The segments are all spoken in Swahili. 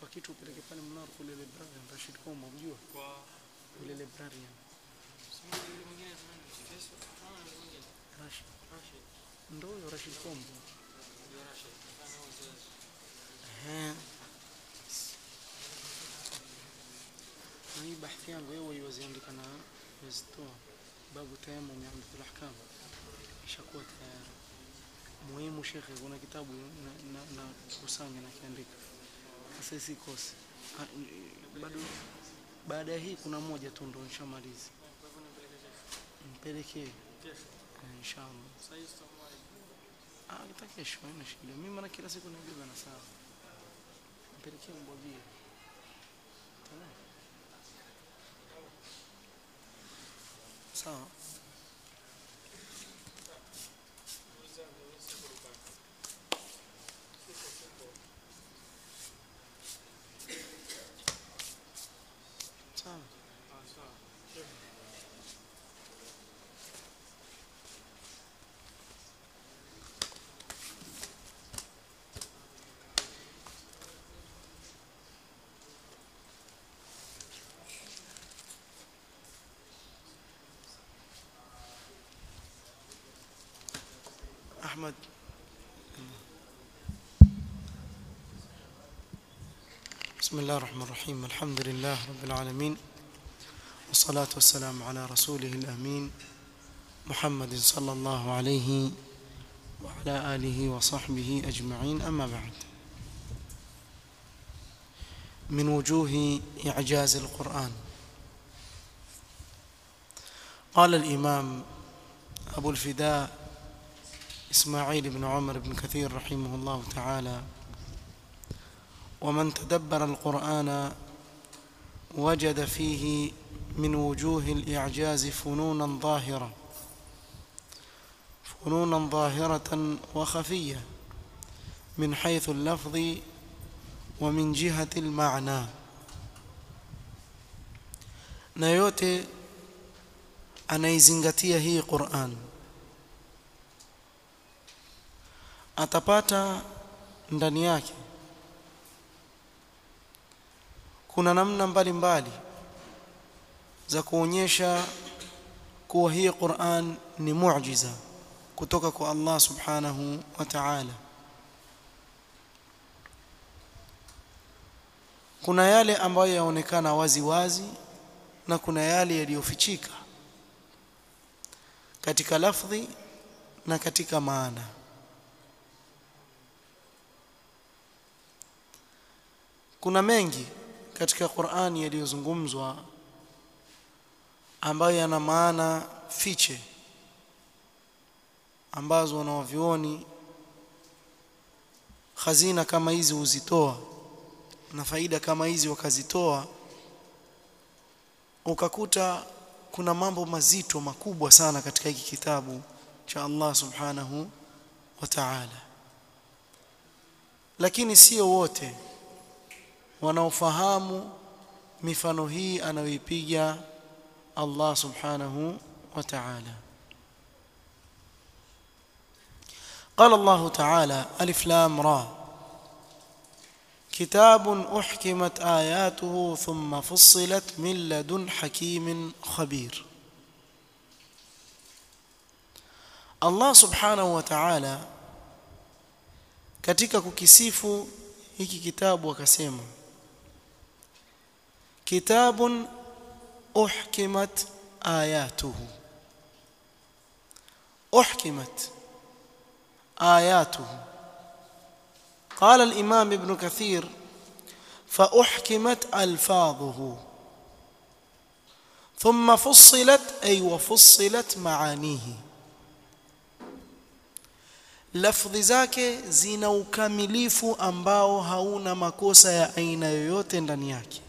kitu upeleke pale mnaro kule librarian Rashid Kombo mjua kwa kule librarian sijui yule mwingine nani Feso kama yule mwingine Rashid Rashid ndo huyo Rashid Kombo ndio Rashid kama huyo ehe na hii bahthi yangu wewe iwaziandika na yazitoa babu tayammum ya Umdatul Ahkam ishakuwa tayari muhimu shekhe kuna kitabu na, na, na kusanya na kiandika sasa isikosi Ah, n- bado baada ya hii kuna moja tu ndo nishamaliza kwa hivyo nipeleke mpelekee kesho eh, inshallah sasa hiyo sitakuwa ah kita kesho haina shida mimi maana kila siku naibeba na sawa mpelekee mbwagie Tamam. sawa sawa ah sawa أحمد بسم الله الرحمن الرحيم الحمد لله رب العالمين والصلاة والسلام على رسوله الأمين محمد صلى الله عليه وعلى آله وصحبه أجمعين أما بعد من وجوه إعجاز القرآن قال الإمام أبو الفداء إسماعيل بن عمر بن كثير رحمه الله تعالى ومن تدبر القرآن وجد فيه من وجوه الإعجاز فنونا ظاهرة فنونا ظاهرة وخفية من حيث اللفظ ومن جهة المعنى na yote anaizingatia hii Qur'an atapata ndani yake kuna namna mbalimbali za kuonyesha kuwa hii Qur'an ni muujiza kutoka kwa Allah subhanahu wa ta'ala kuna yale ambayo yaonekana wazi wazi na kuna yale yaliyofichika katika lafdhi na katika maana kuna mengi katika Qur'ani yaliyozungumzwa ambayo yana maana fiche ambazo wanaovioni hazina kama hizi huzitoa na faida kama hizi wakazitoa ukakuta kuna mambo mazito makubwa sana katika hiki kitabu cha Allah subhanahu wa ta'ala lakini sio wote wanaofahamu mifano hii anayoipiga Allah subhanahu wa ta'ala قال الله تعالى ألف لام را كتاب أحكمت آياته ثم فصلت من لدن حكيم خبير Allah subhanahu wa ta'ala katika kukisifu hiki kitabu akasema kitabun uhkimat ayatuhu uhkimat ayatuhu قال الإمام ابن كثير فأحكمت ألفاظه ثم فصلت أي وفصلت معانيه lafdhi zake zina ukamilifu ambao hauna makosa ya aina yoyote ndani yake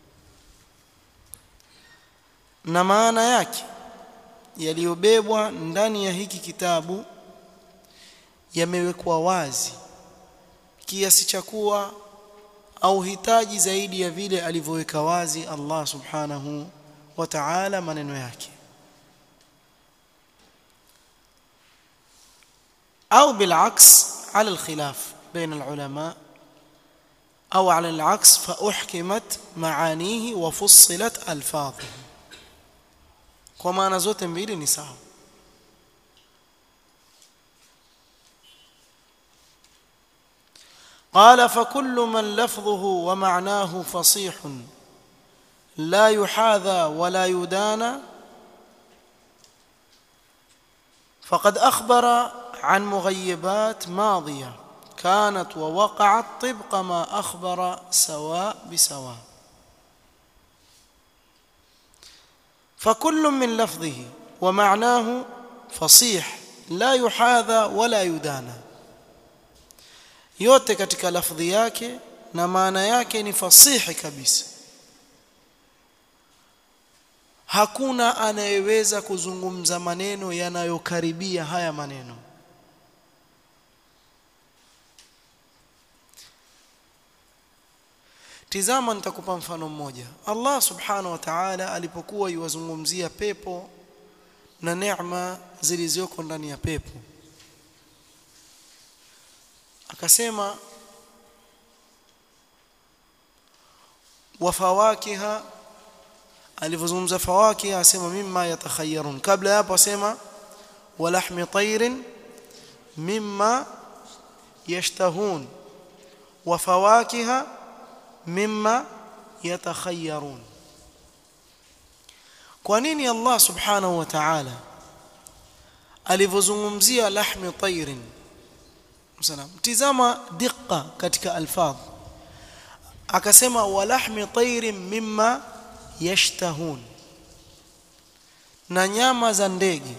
na maana yake yaliyobebwa ndani ya hiki kitabu yamewekwa wazi kiasi cha kuwa au hitaji zaidi ya vile alivyoweka wazi Allah subhanahu wa ta'ala maneno yake أو بالعكس على الخلاف بين العلماء au ala al-aks fa uhkimat maanihi wa fussilat alfadhuhu kwa maana zote mbili ni sawa قال فكل من لفظه ومعناه فصيح لا يحاذى ولا يدانى فقد اخبر عن مغيبات ماضيه كانت ووقعت طبق ما اخبر سواء بسواء فكل من لفظه ومعناه فصيح لا يحاذى ولا يدانى yote katika lafdhi yake na maana yake ni fasihi kabisa hakuna anayeweza kuzungumza maneno yanayokaribia haya maneno tizama nitakupa mfano mmoja Allah subhanahu wa ta'ala alipokuwa yuwazungumzia pepo na neema zilizoko ndani ya pepo akasema wafawakiha alivyozungumza fawakiha asema mimma yatakhayyarun kabla hapo asema walahmi tayrin mimma yashtahun wafawakiha mimma yatakhayyarun kwa nini Allah subhanahu wa ta'ala alivyozungumzia lahmi tayrin salam tizama diqqa katika alfadh akasema walahmi tayrin mimma yashtahun na nyama za ndege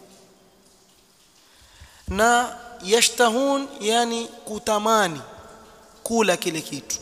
na yashtahun yani kutamani kula kile kitu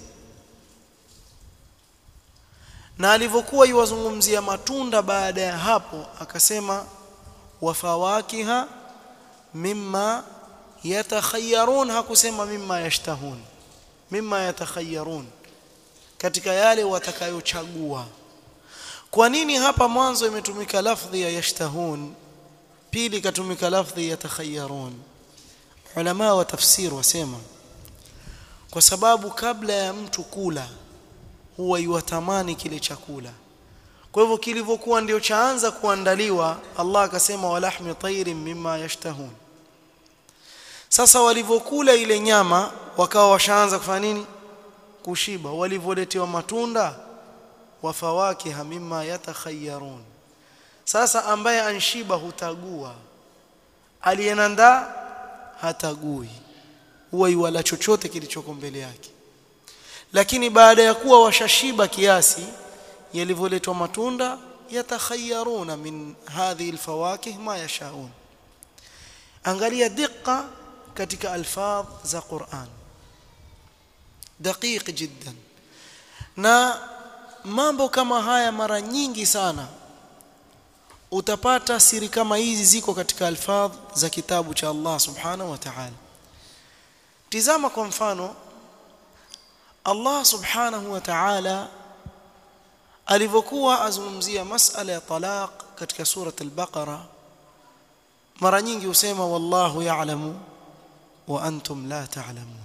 na alivyokuwa yuwazungumzia matunda baada ya hapo akasema wafawakiha mimma yatakhayyarun hakusema mimma yashtahun mimma yatakhayyarun katika yale watakayochagua kwa nini hapa mwanzo imetumika lafdhi ya yashtahun pili katumika lafdhi yatakhayyarun ulama wa tafsir wasema kwa sababu kabla ya mtu kula huwa yuwatamani kile chakula kwa hivyo kilivyokuwa ndio chaanza kuandaliwa Allah akasema walahmi tayrin mimma yashtahun sasa walivyokula ile nyama wakawa washaanza kufanya nini kushiba walivyoletewa matunda wafawakiha mimma yatakhayyarun sasa ambaye anshiba hutagua aliyenandaa hatagui huwa iwala chochote kilichoko mbele yake lakini baada ya kuwa washashiba kiasi yalivyoletwa matunda yatakhayyaruna min hadhihi alfawakih ma yashaun angalia diqa katika alfadh za Qur'an daqiq jiddan na mambo kama haya mara nyingi sana utapata siri kama hizi ziko katika alfadh za kitabu cha Allah subhanahu wa ta'ala tizama kwa mfano Allah subhanahu wa ta'ala alivyokuwa azungumzia masala ya talaq katika surat al-Baqara mara nyingi husema wallahu ya'lamu wa antum la ta'lamun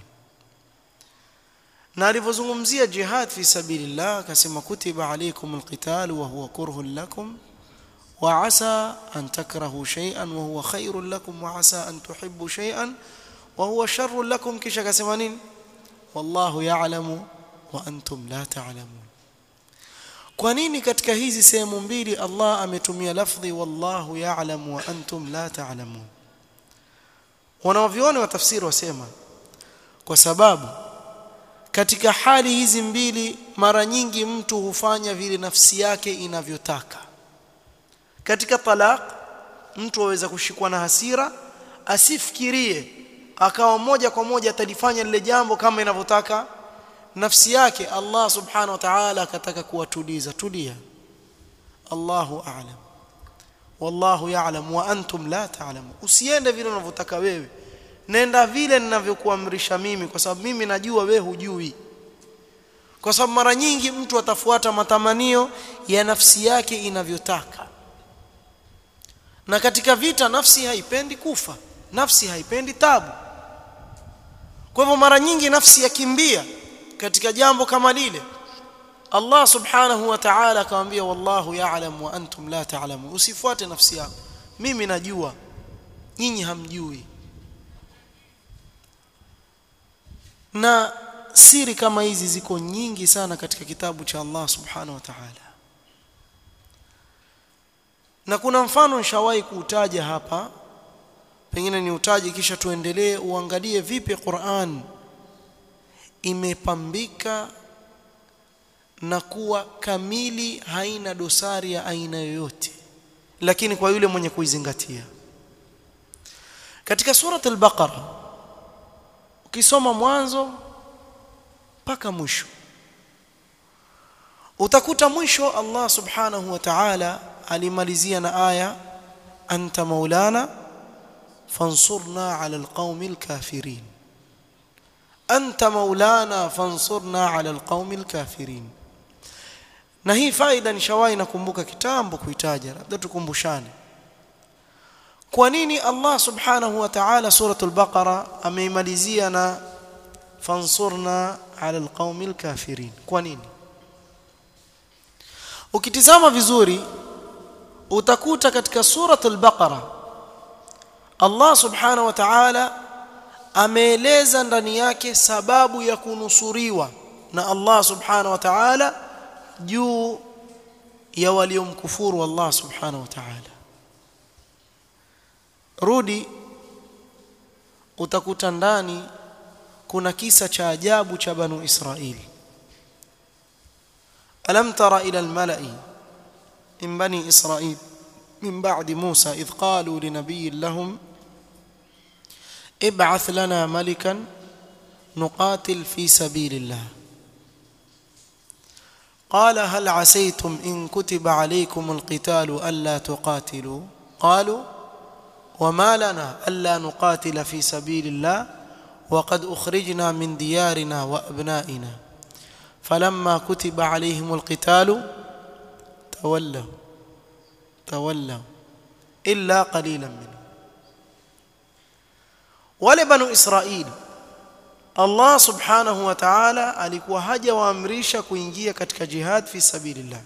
na alivyozungumzia jihad fi sabilillah akasema kutiba alaykum alqital wa huwa kurhun lakum wa asa an takrahu shay'an wa huwa khairun lakum wa asa an tuhibbu shay'an wa huwa sharrun lakum kisha akasema nini wallahu ya'lamu wa antum la ta'lamun kwa nini katika hizi sehemu mbili Allah ametumia lafdhi wallahu ya'lamu wa antum la ta'lamun wanaoviona wa tafsiri wasema kwa sababu katika hali hizi mbili mara nyingi mtu hufanya vile nafsi yake inavyotaka katika talaq mtu aweza kushikwa na hasira asifikirie akawa moja kwa moja atalifanya lile jambo kama inavyotaka nafsi yake Allah subhanahu wa ta'ala akataka kuwatuliza tulia Allahu a'lam wallahu ya'lam wa antum la ta'lamu usiende vile unavyotaka wewe nenda vile ninavyokuamrisha mimi kwa sababu mimi najua wewe hujui kwa sababu mara nyingi mtu atafuata matamanio ya nafsi yake inavyotaka na katika vita nafsi haipendi kufa nafsi haipendi tabu kwa hivyo mara nyingi nafsi yakimbia katika jambo kama lile Allah subhanahu wa ta'ala akamwambia wallahu ya'lam wa antum la ta'lamun usifuate nafsi yako mimi najua nyinyi hamjui na siri kama hizi ziko nyingi sana katika kitabu cha Allah subhanahu wa ta'ala na kuna mfano nishawahi kuutaja hapa pengine ni utaje kisha tuendelee uangalie vipi Qur'an imepambika na kuwa kamili haina dosari ya aina yoyote lakini kwa yule mwenye kuizingatia katika surat al-baqara ukisoma mwanzo mpaka mwisho utakuta mwisho Allah subhanahu wa ta'ala alimalizia na aya anta maulana fansurna ala alqaumi alkafirin anta maulana fansurna ala alqaumi alkafirin na hii faida nishawahi nakumbuka kitambo kuitaja labda tukumbushane kwa nini Allah subhanahu wa ta'ala suratul baqara ameimalizia na fansurna ala alqaumi alkafirin kwa nini ukitizama vizuri utakuta katika suratul baqara Allah subhanahu wa ta'ala ameeleza ndani yake sababu ya kunusuriwa na Allah subhanahu wa ta'ala juu ya waliomkufuru Allah subhanahu wa ta'ala rudi utakuta ndani kuna kisa cha ajabu cha banu Israili alam tara ila almala'i min bani Israil min ba'di Musa idh qalu linabiyyin lahum ابعث لنا ملكا نقاتل في سبيل الله قال هل عسيتم ان كتب عليكم القتال الا تقاتلوا قالوا وما لنا الا نقاتل في سبيل الله وقد اخرجنا من ديارنا وابنائنا فلما كتب عليهم القتال تولوا تولوا الا قليلا منهم wale banu Israili Allah subhanahu wa ta'ala alikuwa hajawaamrisha kuingia katika jihad fi sabilillah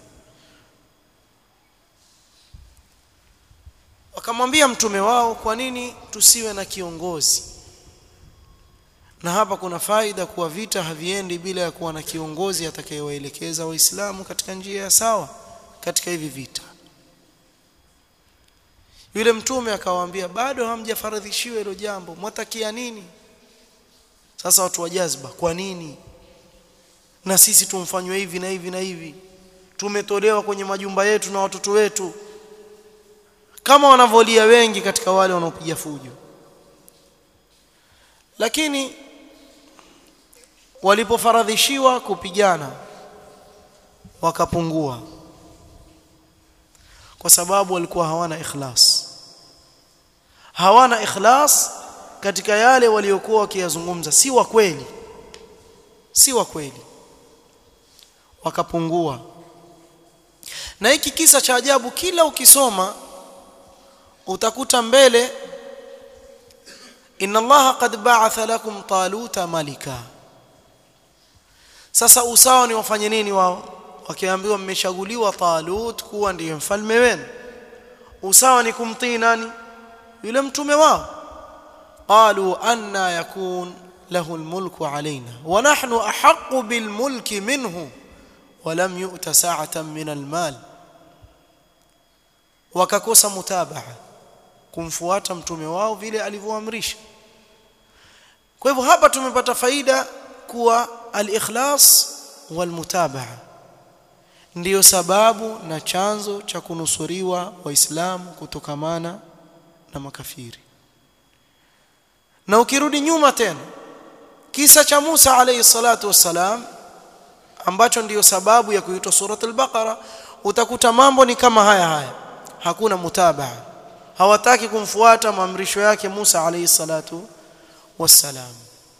wakamwambia mtume wao kwa nini tusiwe na kiongozi na hapa kuna faida kuwa vita haviendi bila ya kuwa na kiongozi atakayewaelekeza waislamu katika njia ya sawa katika hivi vita yule mtume akawaambia bado hamjafaradhishiwa hilo jambo mwatakia nini sasa watu wa jazba kwa nini na sisi tumfanywe hivi na hivi na hivi tumetolewa kwenye majumba yetu na watoto wetu kama wanavolia wengi katika wale wanaopiga fujo lakini walipofaradhishiwa kupigana wakapungua kwa sababu walikuwa hawana ikhlas hawana ikhlas katika yale waliokuwa wakiyazungumza si wa kweli si wa kweli wakapungua na hiki kisa cha ajabu kila ukisoma utakuta mbele inna allaha qad ba'atha lakum taluta malika sasa usawa ni wafanye nini wao wakiambiwa mmechaguliwa Talut kuwa ndiye mfalme wenu usawa ni kumtii nani yule mtume wao qalu anna yakun lahu almulku alaina wa nahnu ahaqqu bilmulki minhu wa lam yu'ta sa'atan min almal wakakosa mutabaa kumfuata mtume wao vile alivyoamrisha kwa hivyo hapa tumepata faida kuwa al-ikhlas wal mutabaa ndiyo sababu na chanzo cha kunusuriwa waislamu kutokamana na makafiri na ukirudi nyuma tena kisa cha Musa alayhi salatu wassalam ambacho ndiyo sababu ya kuitwa surat al-Baqara utakuta mambo ni kama haya haya hakuna mutabaa hawataki kumfuata maamrisho yake Musa alayhi salatu wassalam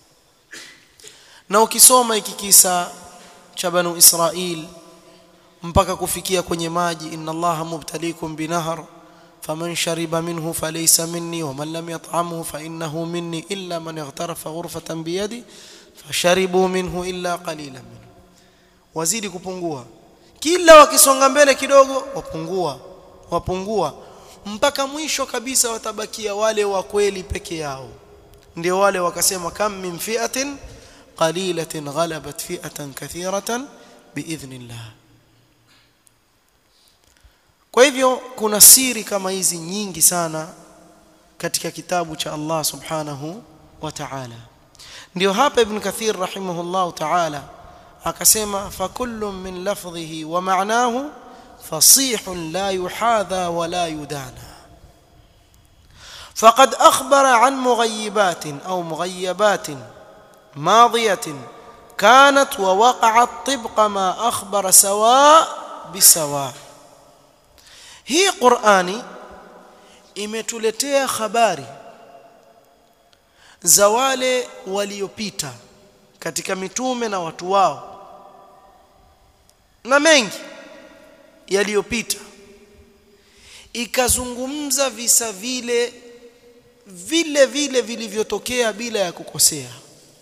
na ukisoma hiki kisa cha banu Israil mpaka kufikia kwenye maji inna allaha mubtaliikum binahar faman shariba minhu falaysa minni waman lam yat'amhu fa innahu minni illa man ightarafa ghurfatan biyadi fasharibu minhu illa qalilan minhu wazidi kupungua kila wakisonga mbele kidogo wapungua wapungua mpaka mwisho kabisa watabakia wale wa kweli peke yao ndio wale wakasema kam min fi'atin qalilatin ghalabat fi'atan kathiratan biidhnillah kwa hivyo kuna siri kama hizi nyingi sana katika kitabu cha Allah subhanahu wa ta'ala ndio hapa ibn kathir rahimahullah ta'ala akasema fakullu min lafdhihi wa ma'nahu fasih la yuhadha wa la yudana فقد أخبر عن مغيبات أو مغيبات ماضية كانت ووقعت طبق ما أخبر سواء بسواء هي قرآني imetuletea habari za wale waliopita katika mitume na watu wao na mengi yaliyopita ikazungumza visa vile vile vile vilivyotokea bila ya kukosea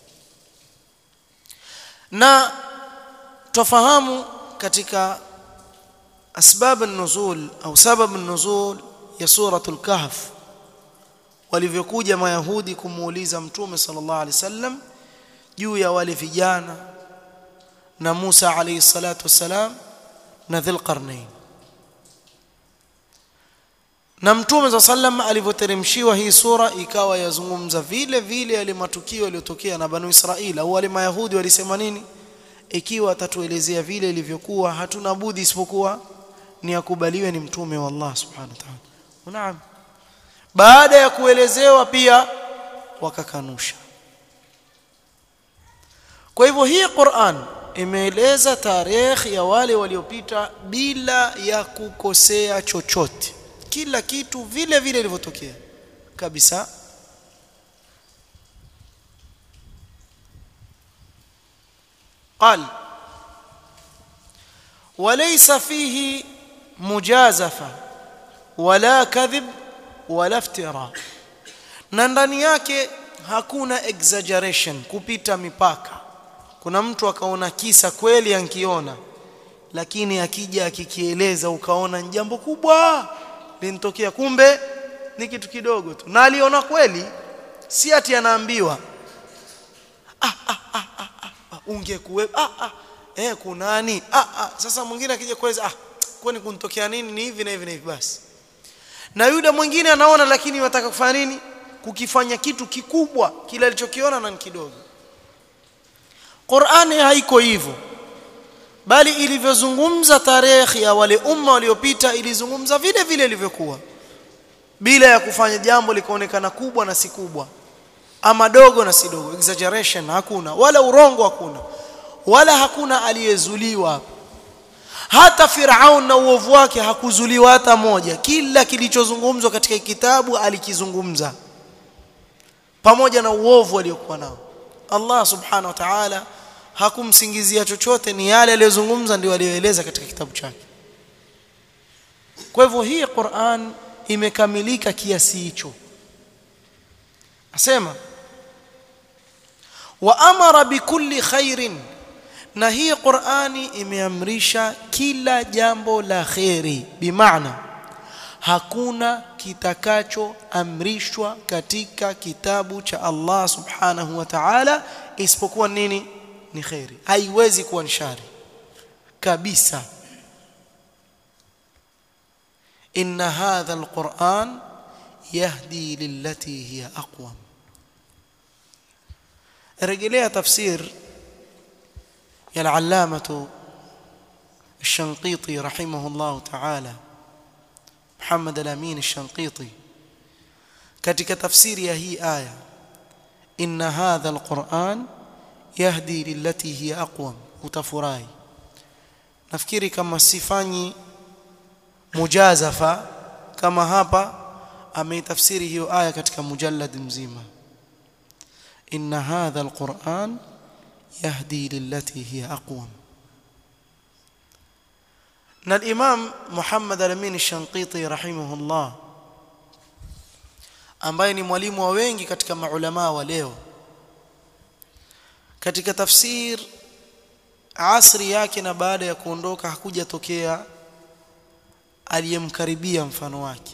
na tufahamu katika asbab an-nuzul au sabab an-nuzul ya suratul kahf walivyokuja mayahudi kumuuliza mtume sallallahu alaihi wasallam juu ya wale vijana na Musa alayhi salatu wasalam na Dhulqarnain na mtume za sallam alivyoteremshiwa hii sura ikawa yazungumza vile vile yale matukio yaliyotokea na banu Israila au wale mayahudi walisema nini ikiwa atatuelezea vile ilivyokuwa hatuna budi isipokuwa ni akubaliwe ni mtume wa Allah subhanahu wa ta'ala naam baada ya kuelezewa pia wakakanusha kwa hivyo hii Qur'an imeeleza tarehe ya wale waliopita bila ya kukosea chochote kila kitu vile vile ilivyotokea kabisa قال وليس فيه مجازفه ولا كذب ولا افتراء na ndani yake hakuna exaggeration kupita mipaka kuna mtu akaona kisa kweli ankiona lakini akija akikieleza ukaona ni jambo kubwa linitokea kumbe ni kitu kidogo tu na aliona kweli si ati anaambiwa ah, ah, ah, ah, ah, ungekuwe ah, ah, eh kunani ah, ah. sasa mwingine akija kueleza ah kwani kunitokea nini ni hivi na hivi na hivi basi na yule mwingine anaona lakini wataka kufanya nini kukifanya kitu kikubwa kile alichokiona na kidogo Qur'ani haiko hivyo bali ilivyozungumza tarehe ya wale umma waliopita ilizungumza vile vile ilivyokuwa bila ya kufanya jambo likaonekana kubwa na si kubwa ama dogo na si dogo exaggeration hakuna wala urongo hakuna wala hakuna aliyezuliwa hata Firaun na uovu wake hakuzuliwa hata moja kila kilichozungumzwa katika kitabu alikizungumza pamoja na uovu aliokuwa nao Allah subhanahu wa ta'ala hakumsingizia chochote ni yale aliyozungumza ndio aliyoeleza katika kitabu chake kwa hivyo hii Qur'an imekamilika kiasi hicho asema wa amara bikulli khairin na hii Qur'ani imeamrisha kila jambo la khairi bimaana hakuna kitakachoamrishwa katika kitabu cha Allah subhanahu wa ta'ala isipokuwa nini ni khairi haiwezi kuwa ni shari kabisa inna hadha alquran yahdi lillati hiya aqwam rejelea tafsir ya al-allamah الشنقيطي رحمه الله تعالى محمد الأمين الشنقيطي katika tafsiri ya hii aya inna hadha alquran yahdi lillati hiya aqwam utafurahi nafikiri kama sifanyi mujazafa kama hapa ameitafsiri hiyo aya katika mujallad mzima inna hadha alquran yahdi lillati hiya aqwam na al-Imam Muhammad al-Amin al-Shanqiti rahimahullah ambaye ni mwalimu wa wengi katika maulama wa leo katika tafsir asri yake na baada ya kuondoka hakujatokea aliyemkaribia mfano wake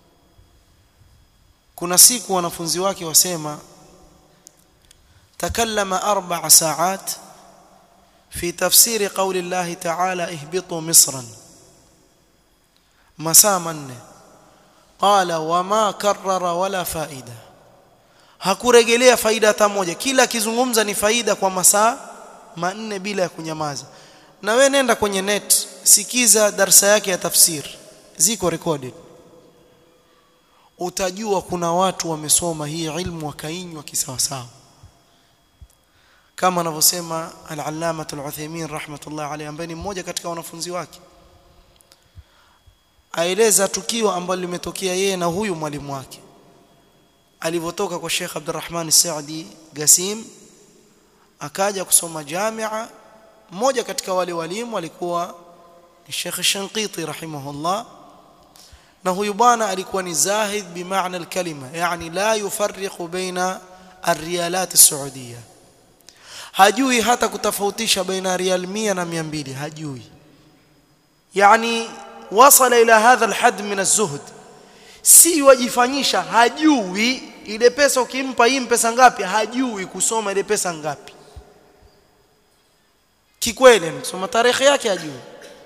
kuna siku wanafunzi wake wasema takallama arba'a sa'at fi tafsiri qawli Allah ta'ala ihbitu misran masaa manne qala wama karrara wala faida hakuregelea faida hata moja kila akizungumza ni faida kwa masaa manne bila ya kunyamaza na we nenda kwenye net sikiza darsa yake ya tafsir ziko recorded utajua kuna watu wamesoma hii ilmu wakainywa kisawasawa kama anavyosema al-allama al-Uthaymeen rahmatullah alayhi ambaye ni mmoja katika wanafunzi wake aeleza tukio ambalo limetokea yeye na huyu mwalimu wake alivyotoka kwa Sheikh Abdurrahman Saadi Gasim akaja kusoma jamia mmoja katika wale walimu alikuwa ni Sheikh Shanqiti rahimahullah na huyu bwana alikuwa ni zahid bimaana alkalima yani la yufarriqu baina arriyalat as-saudiya hajui hata kutofautisha baina riyal 100 na 200 hajui yani wasala ila hadha alhad min az-zuhd si wajifanyisha hajui ile pesa ukimpa hii pesa ngapi hajui kusoma ile pesa ngapi kikweli kusoma tarehe yake hajui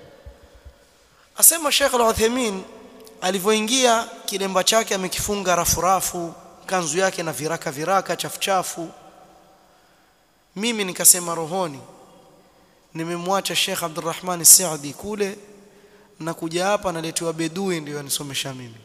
asema Sheikh Al-Uthaymeen alivyoingia kilemba chake amekifunga rafurafu kanzu yake na viraka viraka chafuchafu mimi nikasema rohoni nimemwacha Sheikh Abdurrahman Saadi kule na kuja hapa naletewa bedui ndio anisomesha mimi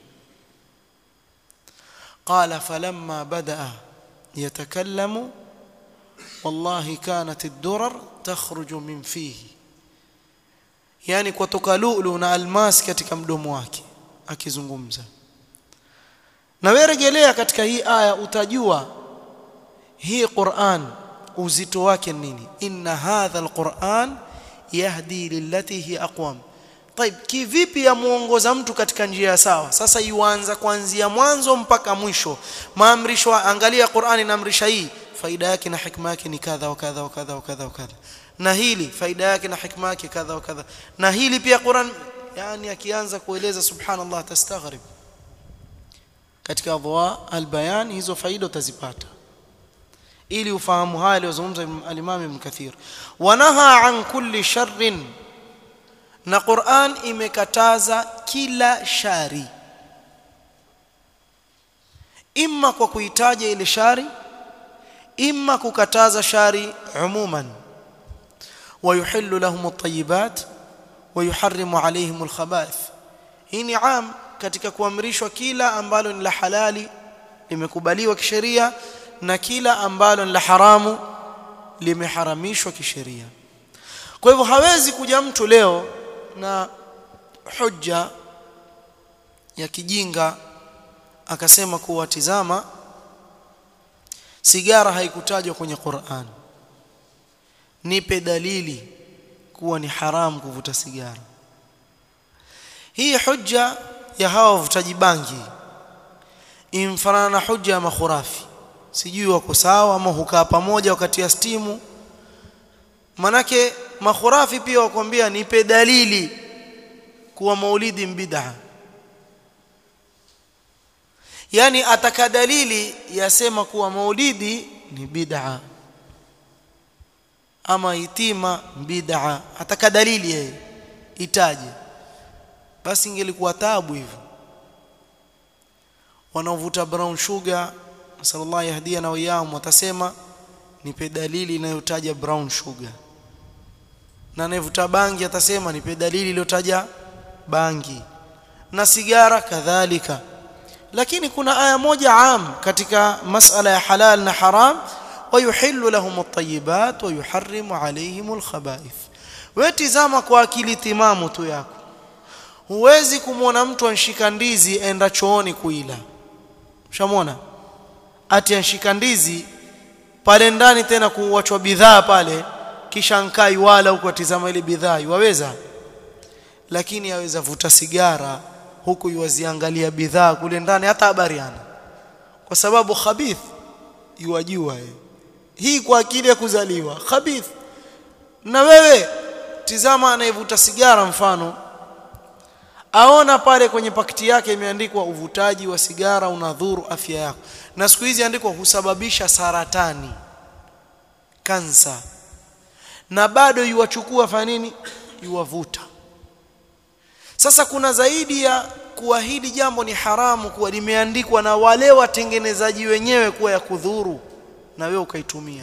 قال فلما بدا يتكلم والله كانت الدرر تخرج من فيه yani kutoka lulu na almas katika mdomo wake akizungumza na wewe rejelea katika hii aya utajua hii Qur'an uzito wake nini inna hadha alquran yahdi lillati hi aqwam طيب kivipi yamuongoza mtu katika njia sawa sasa yuanza kuanzia mwanzo mpaka mwisho maamrisho angalia Qur'ani inaamrisha hii faida yake na hikma yake ni kadha wa kadha wa kadha wa kadha wa kadha na hili faida yake na hikma yake kadha wa kadha na hili pia Qur'an yani akianza kueleza subhanallah tastaghrib katika adwa albayan hizo faida utazipata ili ufahamu haya aliyozungumza al-Imam Ibn Kathir wanaha an kulli sharrin na Qur'an imekataza kila shari imma kwa kuitaja ile shari imma kukataza shari umuman ويحل لهم الطيبات ويحرم عليهم الخبائث hii ni am katika kuamrishwa kila ambalo ni la halali limekubaliwa kisheria na kila ambalo ni la haramu limeharamishwa kisheria kwa hivyo hawezi kuja mtu leo na hujja ya kijinga akasema kuwa tizama sigara haikutajwa kwenye Qur'an nipe dalili kuwa ni haramu kuvuta sigara hii hujja ya hawa wavutaji bangi imfanana na hujja ya makhurafi sijui wako sawa ama hukaa pamoja wakati ya stimu manake makhurafi pia wakwambia nipe dalili kuwa maulidi bid'a yani ataka dalili yasema kuwa maulidi ni bid'a ama itima bid'a ataka dalili yeye itaje basi ingelikuwa taabu hivyo wanaovuta brown sugar sallallahu yahdia wa iyam watasema nipe dalili inayotaja brown sugar na anayevuta bangi atasema nipe dalili iliyotaja bangi na sigara kadhalika lakini kuna aya moja am katika masala ya halal na haram ويحل لهم الطيبات ويحرم عليهم الخبائث wetizama kwa akili timamu tu yako huwezi kumwona mtu anshika ndizi enda chooni kuila ushamwona ati anshika ndizi pale ndani tena kuwachwa bidhaa pale kisha nkai wala huko atizama ile bidhaa waweza lakini yaweza vuta sigara huku yuwaziangalia bidhaa kule ndani hata habari ana kwa sababu khabith yuwajua yeye hii kwa akili ya kuzaliwa khabith na wewe tizama anayevuta sigara mfano aona pale kwenye pakiti yake imeandikwa uvutaji wa sigara unadhuru afya yako na siku hizi andikwa husababisha saratani kansa na bado yuwachukua fanya nini yuwavuta sasa kuna zaidi ya kuwa hili jambo ni haramu kuwa limeandikwa na wale watengenezaji wenyewe kuwa ya kudhuru na wewe ukaitumia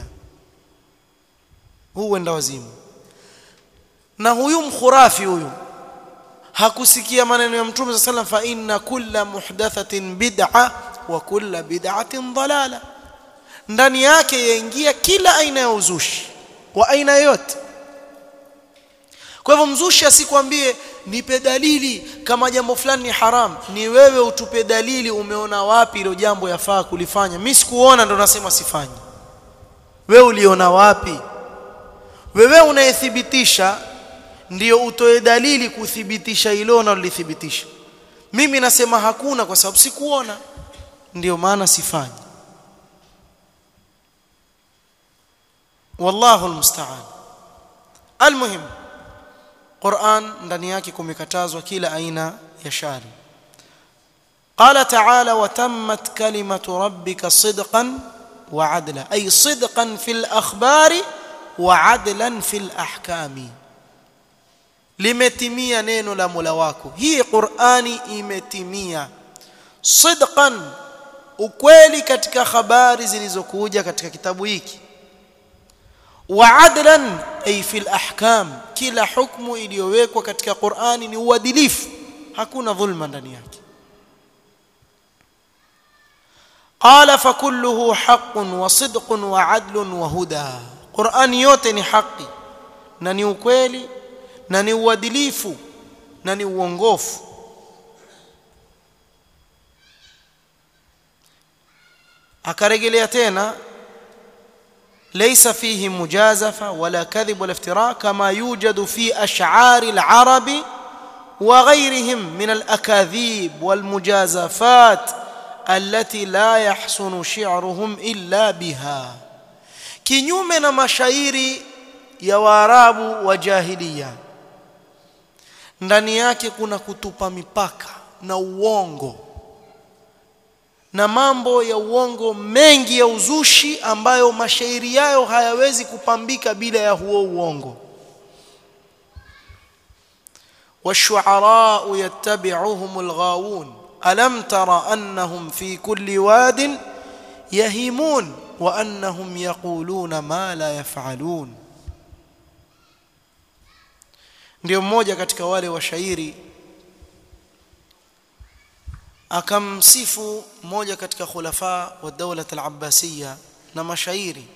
huu wenda wazimu na huyu mkhurafi huyu hakusikia maneno ya mtume sallallahu alayhi wasallam fa inna kulla muhdathatin bid'a wa kulla bid'atin dalala ndani yake yaingia kila aina ya uzushi wa aina yote kwa hivyo mzushi asikwambie nipe dalili kama jambo fulani ni haram ni wewe utupe dalili umeona wapi hilo jambo yafaa kulifanya mimi sikuona ndo nasema sifanyi wewe uliona wapi wewe unayethibitisha ndio utoe dalili kuthibitisha hilo unalolithibitisha mimi nasema hakuna kwa sababu sikuona ndio maana sifanyi wallahu almusta'an almuhim Qur'an ndani yake kumekatazwa kila aina ya shari قال تعالى وتمت كلمة ربك صدقا وعدلا أي صدقا في الأخبار وعدلا في الأحكام limetimia neno la Mola wako hii Qur'ani imetimia sidqan ukweli katika habari zilizokuja katika kitabu hiki wa adlan ay fil ahkam kila hukumu iliyowekwa katika Qur'ani ni uadilifu hakuna dhulma ndani yake qala fakulluhu haqqun wa sidqun wa adlun wa huda Qur'ani yote ni haki na ni ukweli na ni uadilifu na ni uongofu akarejelea tena ليس فيه مجازفة ولا كذب ولا افتراء كما يوجد في أشعار العرب وغيرهم من الأكاذيب والمجازفات التي لا يحسن شعرهم إلا بها kinyume na mashairi ya waarabu wa jahilia ndani yake kuna kutupa mipaka na uongo na mambo ya uongo mengi ya uzushi ambayo mashairi yayo hayawezi kupambika bila ya huo uongo والشعراء يتبعهم الغاوون ألم تر أنهم في كل واد يهيمون وأنهم يقولون ما لا يفعلون ndio mmoja katika wale washairi akamsifu mmoja katika khulafa wa dawla al-abbasiyya na mashairi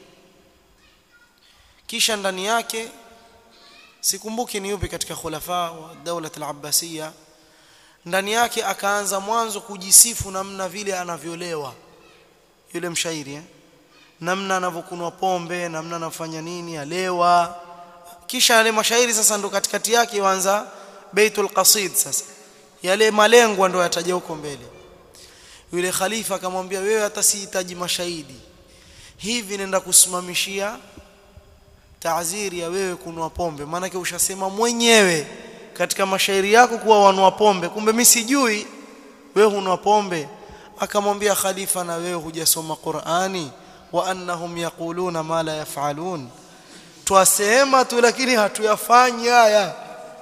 kisha ndani yake sikumbuki ni yupi katika khulafa wa dawla al-abbasiyya ndani yake akaanza mwanzo kujisifu namna vile anavyolewa yule mshairi eh? namna anavyokunwa pombe namna anafanya nini alewa kisha yale mashairi sasa ndo katikati yake yuanza baitul qasid sasa yale malengwa ndo yataja huko mbele yule khalifa akamwambia wewe hata sihitaji mashahidi hivi nenda kusimamishia taaziri ya wewe kunwa pombe maanake ushasema mwenyewe katika mashairi yako kuwa wanua pombe kumbe mimi sijui wewe hunwa pombe akamwambia khalifa na wewe hujasoma Qur'ani wa annahum yaquluna ma la yaf'alun twasema tu lakini hatuyafanyi haya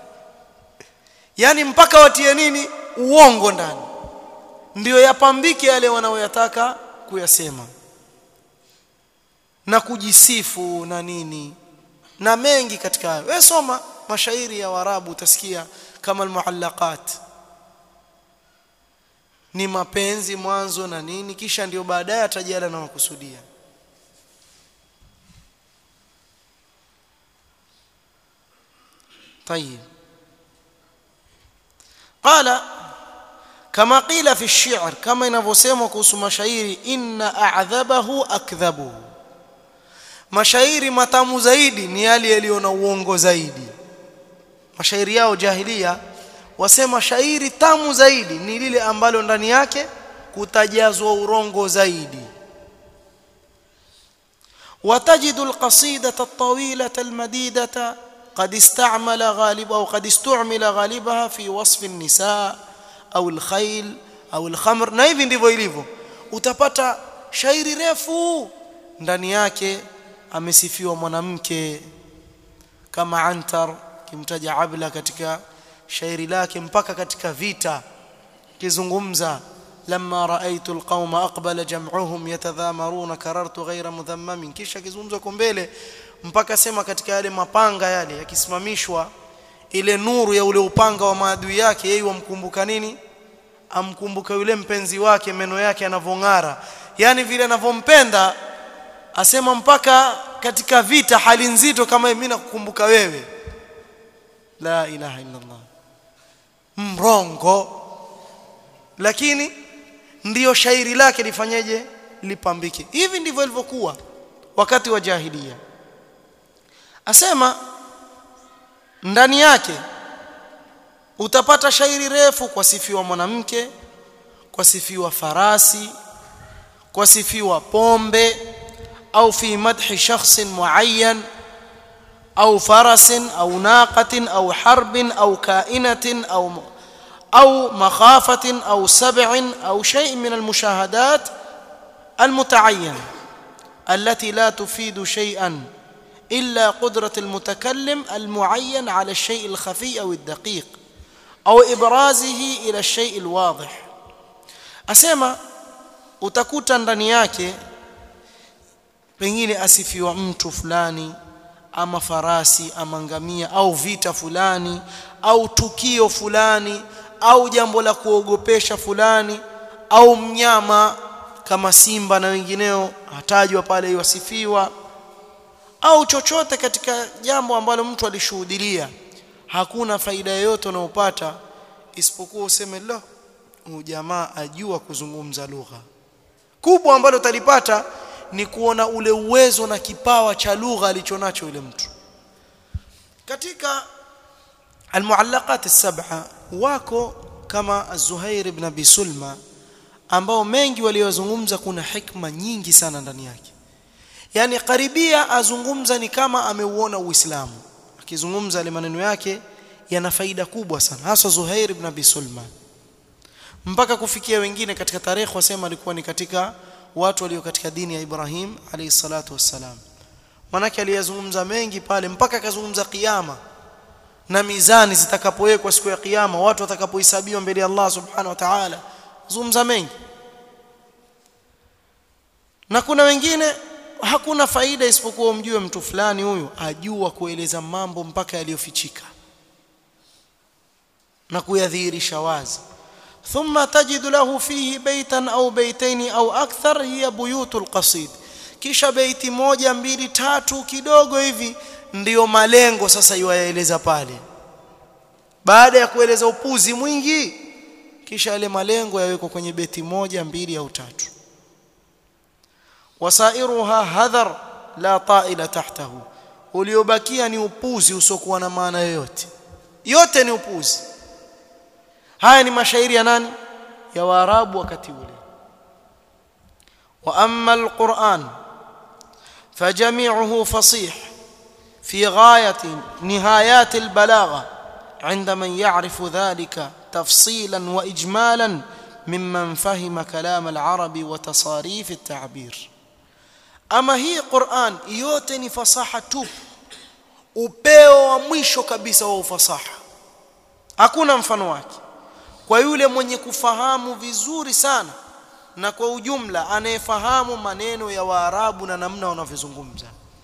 yani mpaka watie nini uongo ndani ndio yapambike yale wanaoyataka kuyasema na kujisifu na nini na mengi katika hayo wewe soma mashairi ya warabu utasikia kama almuallaqat ni mapenzi mwanzo na nini kisha ndio baadaye atajala na makusudia طيب قال كما قيل في الشعر كما ينفسموا kuhusu mashairi inna a'dhabahu akdhabuhu mashairi matamu zaidi ni yale yaliyo na uongo zaidi mashairi yao jahilia wasema shairi tamu zaidi ni lile ambalo ndani yake kutajazwa urongo zaidi وتجد القصيدة الطويلة المديدة قد استعمل غالب أو قد استعمل غالبها في وصف النساء أو الخيل أو الخمر na hivi ndivyo ilivyo utapata shairi refu ndani yake amesifiwa mwanamke kama Antar kimtaja Abla katika shairi lake mpaka katika vita kizungumza لما رأيت القوم أقبل جمعهم يتذامرون كررت غير مذمم kisha kizungumza kwa mbele mpaka sema katika yale mapanga yale yakisimamishwa ile nuru ya ule upanga wa maadui yake yeye wamkumbuka nini amkumbuka yule mpenzi wake meno yake yanavong'ara yani vile anavompenda asema mpaka katika vita hali nzito kama mimi nakukumbuka wewe la ilaha illa Allah mrongo lakini ndiyo shairi lake lifanyeje lipambike hivi ndivyo ilivyokuwa wakati wa jahilia asema ndani yake utapata shairi refu kwa sifiwa mwanamke kwa sifiwa farasi kwa sifiwa pombe au fi madhi shakhsin muayyan au farasin au naqatin au harbin au kainatin au أو مخافة أو سبع أو شيء من المشاهدات المتعينة التي لا تفيد شيئا إلا قدرة المتكلم المعين على الشيء الخفي أو الدقيق أو إبرازه إلى الشيء الواضح أسمى utakuta ndani yake pengine asifiwa mtu fulani ama farasi ama ngamia au vita fulani au tukio fulani au jambo la kuogopesha fulani au mnyama kama simba na wengineo hatajwa pale iwasifiwa au chochote katika jambo ambalo mtu alishuhudilia hakuna faida yoyote unayopata isipokuwa useme lo huyu jamaa ajua kuzungumza lugha kubwa ambalo utalipata ni kuona ule uwezo na kipawa cha lugha alichonacho yule mtu katika almuallaqat as-sab'a wako kama Az-Zuhair ibn Abi Sulma ambao mengi waliozungumza kuna hikma nyingi sana ndani yake yani karibia azungumza ni kama ameuona Uislamu akizungumza yale maneno yake yana faida kubwa sana hasa Zuhair ibn Abi Sulma mpaka kufikia wengine katika tarehe wasema alikuwa ni katika watu walio katika dini ya Ibrahim alayhi salatu wassalam manake aliyazungumza mengi pale mpaka akazungumza kiyama na mizani zitakapowekwa siku ya kiyama watu watakapohesabiwa mbele ya Allah subhanahu wa ta'ala zungumza mengi na kuna wengine hakuna faida isipokuwa umjue mtu fulani huyu ajua kueleza mambo mpaka yaliyofichika na kuyadhihirisha wazi ثم تجد له فيه بيتا أو بيتين أو أكثر هي بيوت القصيد kisha beiti moja mbili tatu kidogo hivi ndiyo malengo sasa yuyaeleza pale baada ya kueleza upuzi mwingi kisha yale malengo yawekwa kwenye beti moja mbili au tatu wasairuha hadhar la ta'ila tahtahu uliobakia ni upuzi usiokuwa na maana yoyote yote ni upuzi haya ni mashairi ya nani ya waarabu wakati ule wa amma alquran fajami'uhu fasih في غاية نهايات البلاغة عند من يعرف ذلك تفصيلا وإجمالا ممن فهم كلام العرب وتصاريف التعبير أما هي قرآن يوتني فصاحة توب upeo wa mwisho kabisa wa ufasaha hakuna mfano wake kwa yule mwenye kufahamu vizuri sana na kwa ujumla anayefahamu maneno ya waarabu na namna wanavyozungumza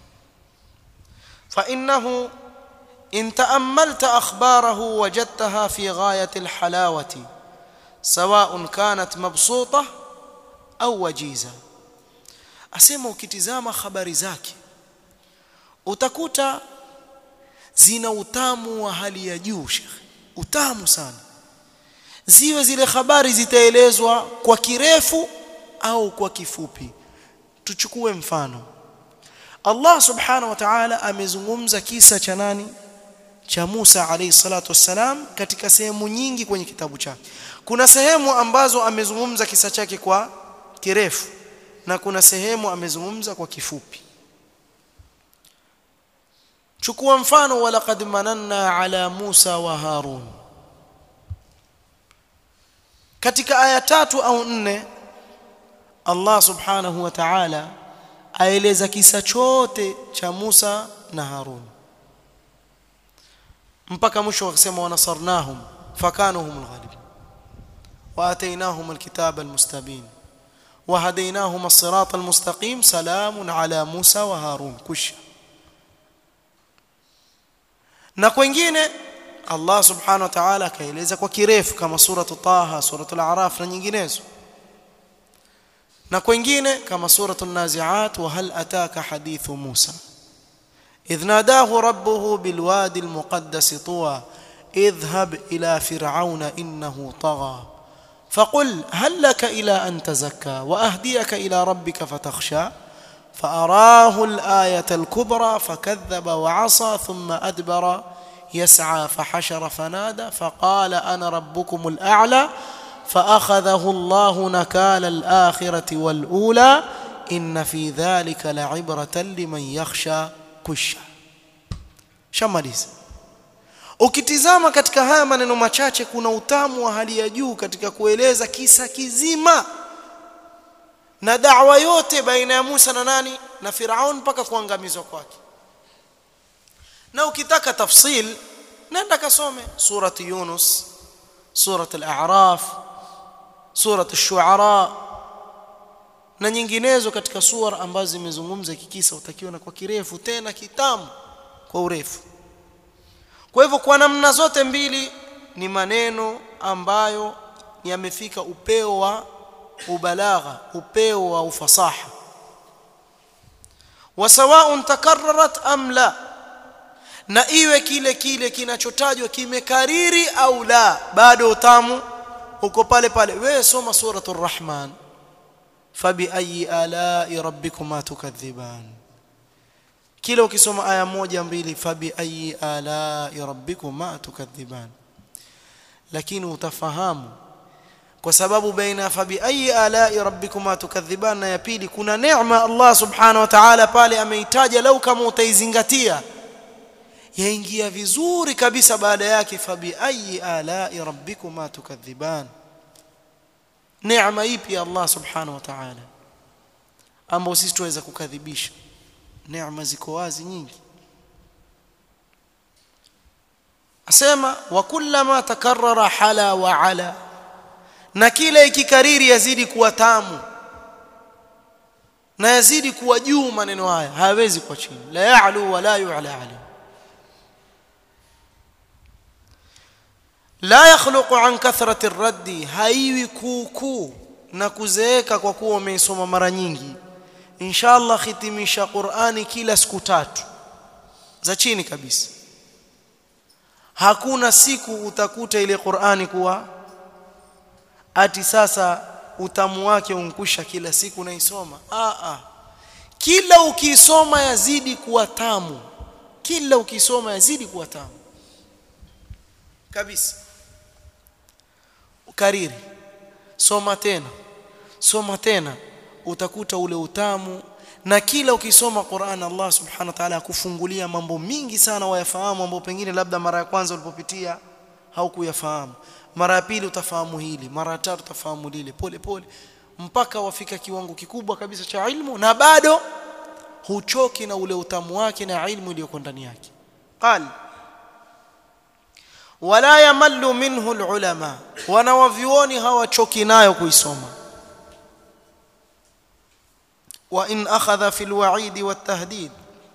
فإنه إن تأملت أخباره وجدتها في غاية الحلاوة سواء كانت مبسوطة أو وجيزة أسمع ukitizama habari zake utakuta zina utamu wa hali ya juu shekhi utamu sana ziwe zile habari zitaelezwa kwa kirefu au kwa kifupi tuchukue mfano Allah subhanahu wa ta'ala amezungumza kisa cha nani cha Musa alayhi salatu wassalam katika sehemu nyingi kwenye kitabu chake kuna sehemu ambazo amezungumza kisa chake kwa kirefu na kuna sehemu amezungumza kwa kifupi chukua mfano walaqad mananna ala Musa wa Harun katika aya tatu au nne Allah subhanahu wa ta'ala aeleza kisa chote cha Musa na Harun mpaka mwisho akasema wanasarnahum fakanu humul ghalibin wa atainahum alkitaba almustabin wa hadainahum as-sirata almustaqim salamun ala Musa wa Harun kusha na kwingine Allah subhanahu wa ta'ala akaeleza kwa kirefu kama suratu Taha suratul A'raf na nyinginezo na kwingine kama suratul Nazi'at wa hal ataka hadithu Musa إذ ناداه ربه بالوادي المقدس طوى اذهب إلى فرعون إنه طغى فقل هل لك إلى أن تزكى وأهديك إلى ربك فتخشى فأراه الآية الكبرى فكذب وعصى ثم أدبر يسعى فحشر فنادى فقال أنا ربكم الأعلى فأخذه الله نكال الآخرة والأولى إن في ذلك لعبرة لمن يخشى kusha shamaliza ukitizama katika haya maneno machache kuna utamu wa hali ya juu katika kueleza kisa kizima na da'wa yote baina ya Musa na nani na Firaun mpaka kuangamizwa kwake na ukitaka tafsil nenda kasome surati Yunus surati al-A'raf surati ash-Shu'ara na nyinginezo katika suara ambazo zimezungumza kikisa utakiona kwa kirefu tena kitamu kwa urefu kwa hivyo kwa namna zote mbili ni maneno ambayo yamefika upeo wa ubalagha upeo wa ufasaha wasawaun takarrarat am la na iwe kile kile kinachotajwa kimekariri au la bado utamu uko pale pale wewe soma suratul rahman fabiayi alai rabbikuma tukadhiban kila ukisoma aya moja mbili fabiayi alai rabbikuma tukadhiban lakini utafahamu kwa sababu baina fabiayi alai rabbikuma tukadhiban na ya pili kuna neema Allah subhanahu wa ta'ala pale ameitaja lau kama utaizingatia yaingia vizuri kabisa baada yake fabiayi alai rabbikuma tukadhiban neema ipi Allah subhanahu wa ta'ala ambao sisi tuweza kukadhibisha neema ziko wazi nyingi asema wa kullama takarrara hala wa ala na kila ikikariri yazidi kuwa tamu na yazidi kuwa juu maneno haya hayawezi kuwa chini la ya'lu wa la yu'la alayhi la yakhluqu an kathrati raddi haiwi kuukuu na kuzeeka kwa kuwa umeisoma mara nyingi inshallah hitimisha Qur'ani kila siku tatu za chini kabisa hakuna siku utakuta ile Qur'ani kuwa ati sasa utamu wake unkusha kila siku naisoma a a kila ukisoma yazidi kuwa tamu kila ukisoma yazidi kuwa tamu kabisa kariri soma tena soma tena utakuta ule utamu na kila ukisoma Qur'an Allah subhanahu wa ta'ala akufungulia mambo mingi sana wayafahamu ambao pengine labda mara ya kwanza ulipopitia haukuyafahamu mara ya pili utafahamu hili mara ya tatu utafahamu lile pole pole mpaka wafika kiwango kikubwa kabisa cha ilmu na bado huchoki na ule utamu wake na ilmu iliyoko ndani yake qala wala yamallu minhu alulama wanawavyuoni hawachoki nayo kuisoma wa in akhadha fi alwa'id wattahdid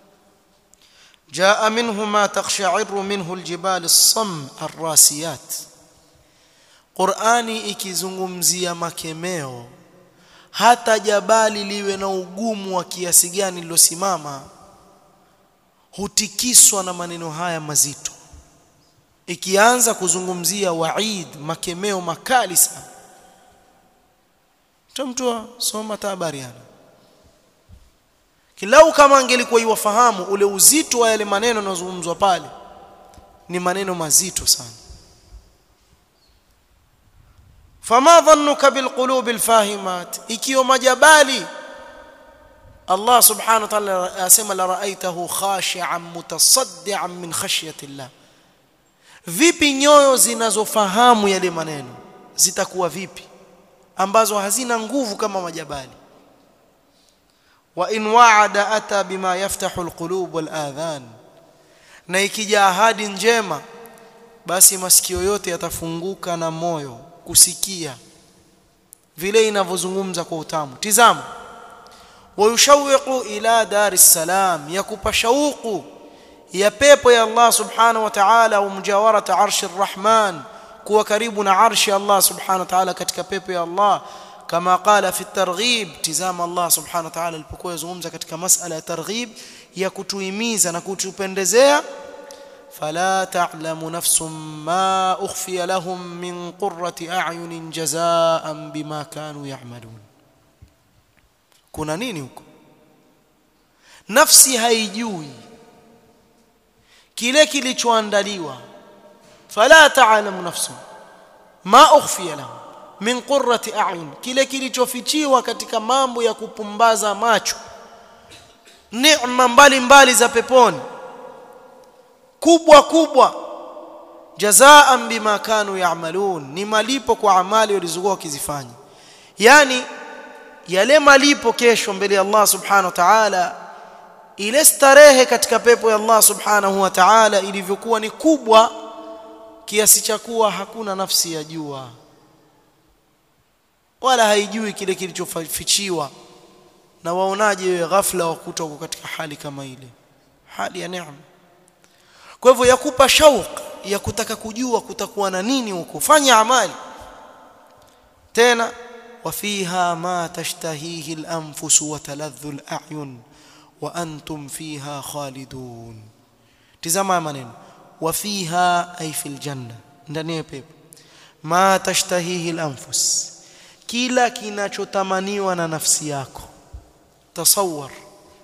جاء منه ما تقشعر منه الجبال الصم الراسيات Qur'ani ikizungumzia makemeo hata jabali liwe na ugumu wa kiasi gani lilosimama hutikiswa na maneno haya mazito ikianza kuzungumzia waid makemeo makali sana mtu soma tabariana kilau kama angelikuwa iwafahamu ule uzito wa yale maneno yanayozungumzwa pale ni maneno mazito sana fama dhannuka bilqulubi alfahimat ikiwa majabali Allah subhanahu wa ta'ala asema la ra'aitahu khashi'an mutasaddian min khashyati Allah vipi nyoyo zinazofahamu yale maneno zitakuwa vipi ambazo hazina nguvu kama majabali wa in wa'ada ata bima yaftahu alqulub wal adhan na ikija ahadi njema basi masikio yote yatafunguka na moyo kusikia vile inavyozungumza kwa utamu tizama wayushawiqu ila dar salam yakupa shauku ya pepo ya Allah subhanahu wa ta'ala au mujawarata arshi arrahman kuwa karibu na arshi Allah subhanahu wa ta'ala katika pepo ya Allah kama qala fi targhib tizama Allah subhanahu wa ta'ala alipokuwa yazungumza katika masala ya targhib ya kutuhimiza na kutupendezea فلا تعلم نفس ما أخفي لهم من قرة أعين جزاء بما كانوا يعملون kuna nini huko nafsi haijui kile kilichoandaliwa fala ta'lamu nafsun ma ukhfiya lahum min qurrati a'yun kile kilichofichiwa katika mambo ya kupumbaza macho neema mbalimbali za peponi kubwa kubwa jazaan bima kanu ya'malun ni malipo kwa amali walizokuwa wakizifanya yani yale malipo kesho mbele ya Allah subhanahu wa ta'ala ile starehe katika pepo ya Allah subhanahu wa ta'ala ilivyokuwa ni kubwa kiasi cha kuwa hakuna nafsi ya jua wala haijui kile kilichofichiwa na waonaje wewe ghafla wakuta uko katika hali kama ile hali ya neema kwa hivyo yakupa shauq ya kutaka kujua kutakuwa na nini huko fanya amali tena وفيها ما تشتهيه الأنفس وتلذ الأعين وأنتم فيها خالدون تزama maneno وفيها أي في الجنة ndani ya pepo ma tashtahihi al-anfus kila kinachotamaniwa na nafsi yako tasawwar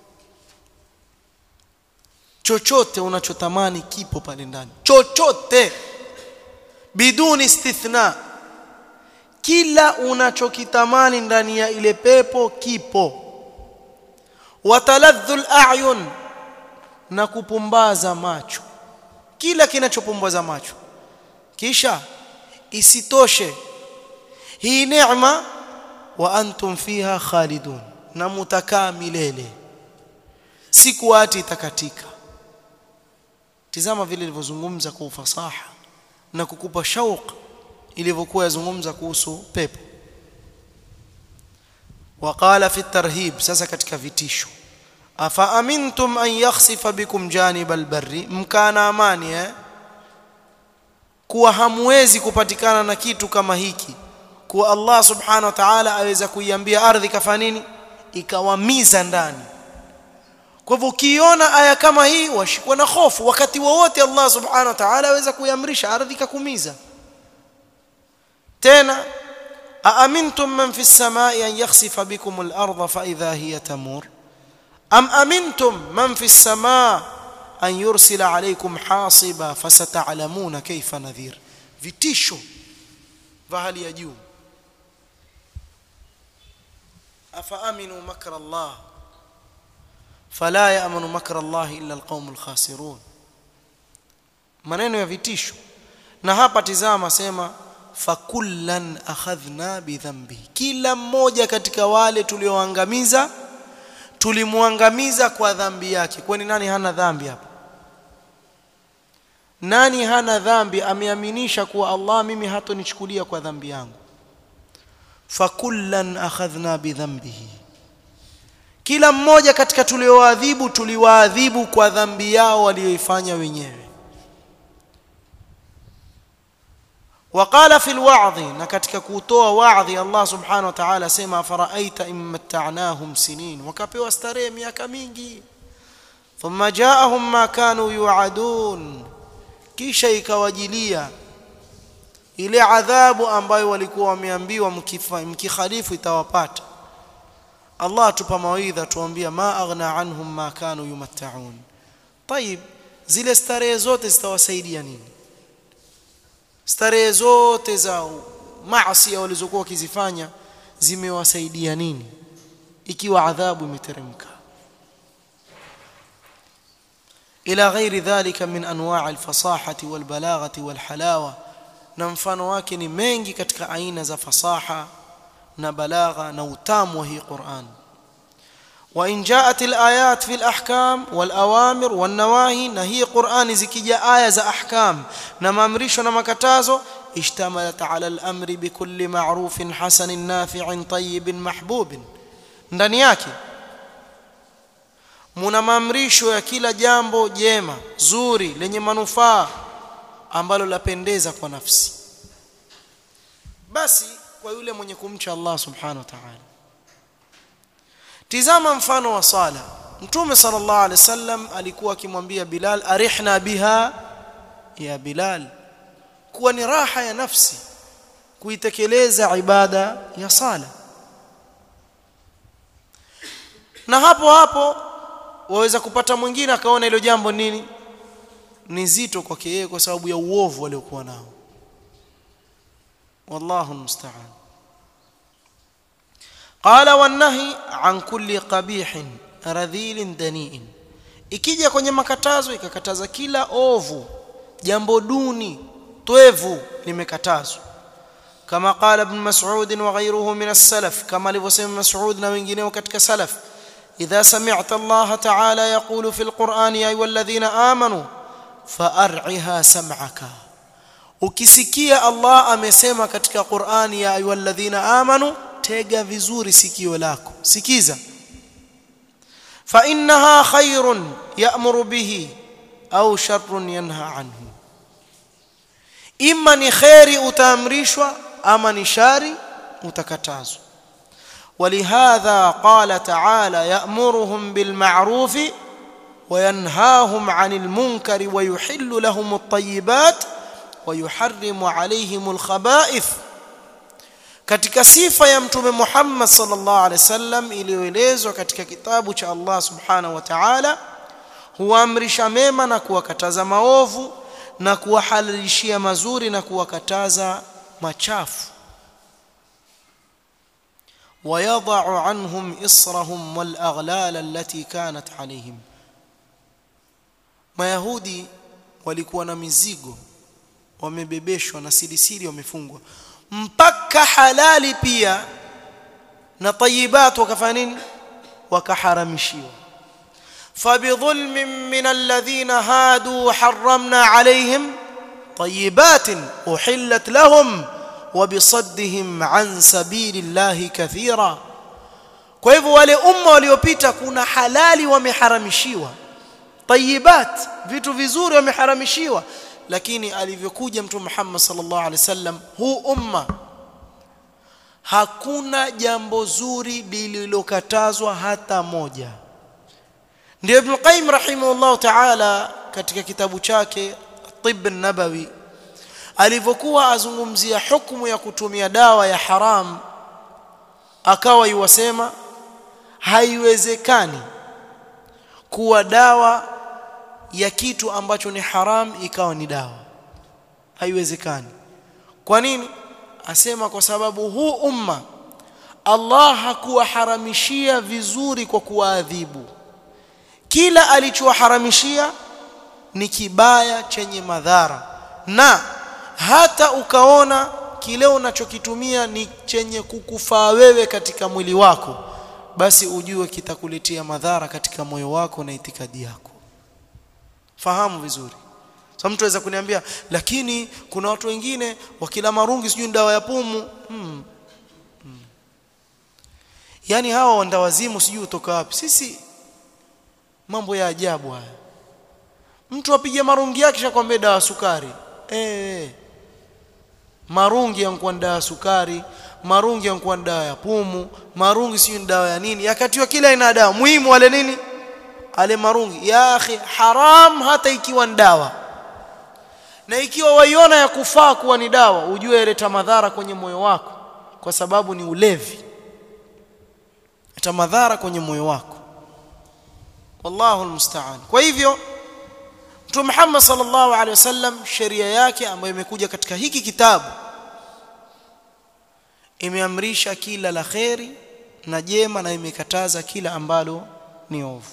chochote unachotamani kipo pale ndani chochote biduni istithna kila unachokitamani ndani ya ile pepo kipo wataladhdhul a'yun na kupumbaza macho kila kinachopumbaza macho kisha isitoshe hii neema wa antum fiha khalidun na mutakaa milele siku ati itakatika tizama vile ilivyozungumza kwa ufasaha na kukupa shauq ilivyokuwa yazungumza kuhusu pepo waqala fi tarhib sasa katika vitisho afa amintum an yakhsifa bikum janib albarri mkana amani eh kuwa hamwezi kupatikana na kitu kama hiki kuwa Allah subhanahu wa ta'ala aweza kuiambia ardhi kafanya nini ikawamiza ndani kwa hivyo ukiona aya kama hii washikwa na hofu wakati wowote Allah subhanahu wa ta'ala aweza kuiamrisha ardhi kakumiza tena aamintum man fi samai an yakhsifa bikum al-ardha fa idha hiya tamur am amintum man fi samaa an yursila alaykum hasiba fasata'lamuna kayfa nadhir vitisho vya hali ya juu afa aminu makra Allah fala ya'manu makra Allah illa alqaumul khasirun maneno ya vitisho na hapa tizama sema fakullan akhadhna bidhambi kila mmoja katika wale tulioangamiza tulimwangamiza kwa dhambi yake kwani nani hana dhambi hapa nani hana dhambi ameaminisha kuwa Allah mimi hatonichukulia kwa dhambi yangu fakullan akhadhna bidhambihi kila mmoja katika tulioadhibu tuliwaadhibu kwa dhambi yao walioifanya wenyewe وقال في الوعظ نكتك كوتوا وعظ الله سبحانه وتعالى سما فرأيت إن متعناهم سنين وكبوا استري miaka mingi ثم جاءهم ما كانوا يوعدون kisha ikawajilia ile adhabu ambayo walikuwa wameambiwa mkikhalifu itawapata Allah tupa mawaidha tuambia ma aghna anhum ma kanu yumatta'un طيب zile starehe zote zitawasaidia nini starehe zote za maasi walizokuwa wakizifanya zimewasaidia nini ikiwa adhabu imeteremka ila ghairi dhalika min anwa' alfasahati walbalaghati walhalawa na mfano wake ni mengi katika aina za fasaha na balagha na utamu wa hii Qur'an وإن جاءت الآيات في الأحكام والأوامر والنواهي نهي قرآن زكية آية za أحكام نما أمريش ونما كتازو اشتملت على الأمر بكل معروف حسن نافع طيب محبوب ndani yake muna maamrisho ya kila jambo jema zuri lenye manufaa ambalo lapendeza kwa nafsi basi kwa yule mwenye kumcha Allah subhanahu wa ta'ala tizama mfano wa sala mtume sallallahu alaihi wasallam alikuwa akimwambia Bilal arihna biha ya Bilal kuwa ni raha ya nafsi kuitekeleza ibada ya sala na hapo hapo waweza kupata mwingine akaona hilo jambo nini ni zito kwake yeye kwa sababu ya uovu aliokuwa nao wallahu musta'an qala wanahi an kulli qabihin radhilin daniin ikija kwenye makatazo ikakataza kila ovu jambo duni twevu limekatazwa kama qala ibn mas'ud wa ghayruhu min as-salaf kama alivyosema mas'ud na wengineo katika salaf idha sami'ta Allah ta'ala yaqulu fil Qur'an ya ayyuhalladhina amanu fa'ar'iha sam'aka ukisikia Allah amesema katika Qur'an ya ayyuhalladhina amanu tega vizuri sikio lako sikiza fa innaha khairun ya'muru bihi au sharrun yanha anhu imma ni khairi utaamrishwa ama ni shari utakatazwa ولهذا قال تعالى يأمرهم بالمعروف وينهاهم عن المنكر ويحل لهم الطيبات ويحرم عليهم الخبائث katika sifa ya mtume Muhammad sallallahu alaihi wasallam iliyoelezwa katika kitabu cha Allah subhanahu wa ta'ala huamrisha mema na kuwakataza maovu na kuwahalalishia mazuri na kuwakataza machafu ويضع عنهم إصرهم والأغلال التي كانت عليهم mayahudi walikuwa na mizigo wamebebeshwa na silisili wamefungwa mpaka halali pia na tayibat wakafanya nini wakaharamishiwa fabidhulmin min alladhina hadu harramna alayhim tayibatin uhillat lahum وبصدهم عن سبيل الله كثيرا kwa hivyo wale umma waliopita kuna halali wameharamishiwa tayibat vitu vizuri wameharamishiwa lakini alivyokuja mtume Muhammad sallallahu alaihi wasallam huu umma hakuna jambo zuri lililokatazwa hata moja ndio ibn qayyim rahimahullah ta'ala katika kitabu chake tibb an-nabawi alivyokuwa azungumzia hukumu ya kutumia dawa ya haram akawa yuwasema haiwezekani kuwa dawa ya kitu ambacho ni haram ikawa ni dawa haiwezekani kwa nini asema kwa sababu huu umma Allah hakuwaharamishia vizuri kwa kuwaadhibu kila alichowaharamishia ni kibaya chenye madhara na hata ukaona kile unachokitumia ni chenye kukufaa wewe katika mwili wako basi ujue kitakuletea madhara katika moyo wako na itikadi yako fahamu vizuri sasa mtu aweza kuniambia lakini kuna watu wengine wakila marungi sijui dawa ya pumu hmm. hmm. yani hawa wandawazimu sijui utoka wapi sisi mambo ya ajabu haya mtu apige marungi yake shakwambia dawa sukari eh marungi yanakuwa dawa ya sukari marungi yanakuwa dawa ya pumu marungi sio dawa ya nini yakatiwa kila aina dawa muhimu wale nini ale marungi ya akhi haram hata ikiwa ni dawa na ikiwa waiona ya kufaa kuwa ni dawa ujue ileta madhara kwenye moyo wako kwa sababu ni ulevi ita madhara kwenye moyo wako wallahu almusta'an kwa hivyo Mtume Muhammad sallallahu alaihi wasallam sheria yake ambayo imekuja katika hiki kitabu imeamrisha kila la kheri na jema na imekataza kila ambalo ni ovu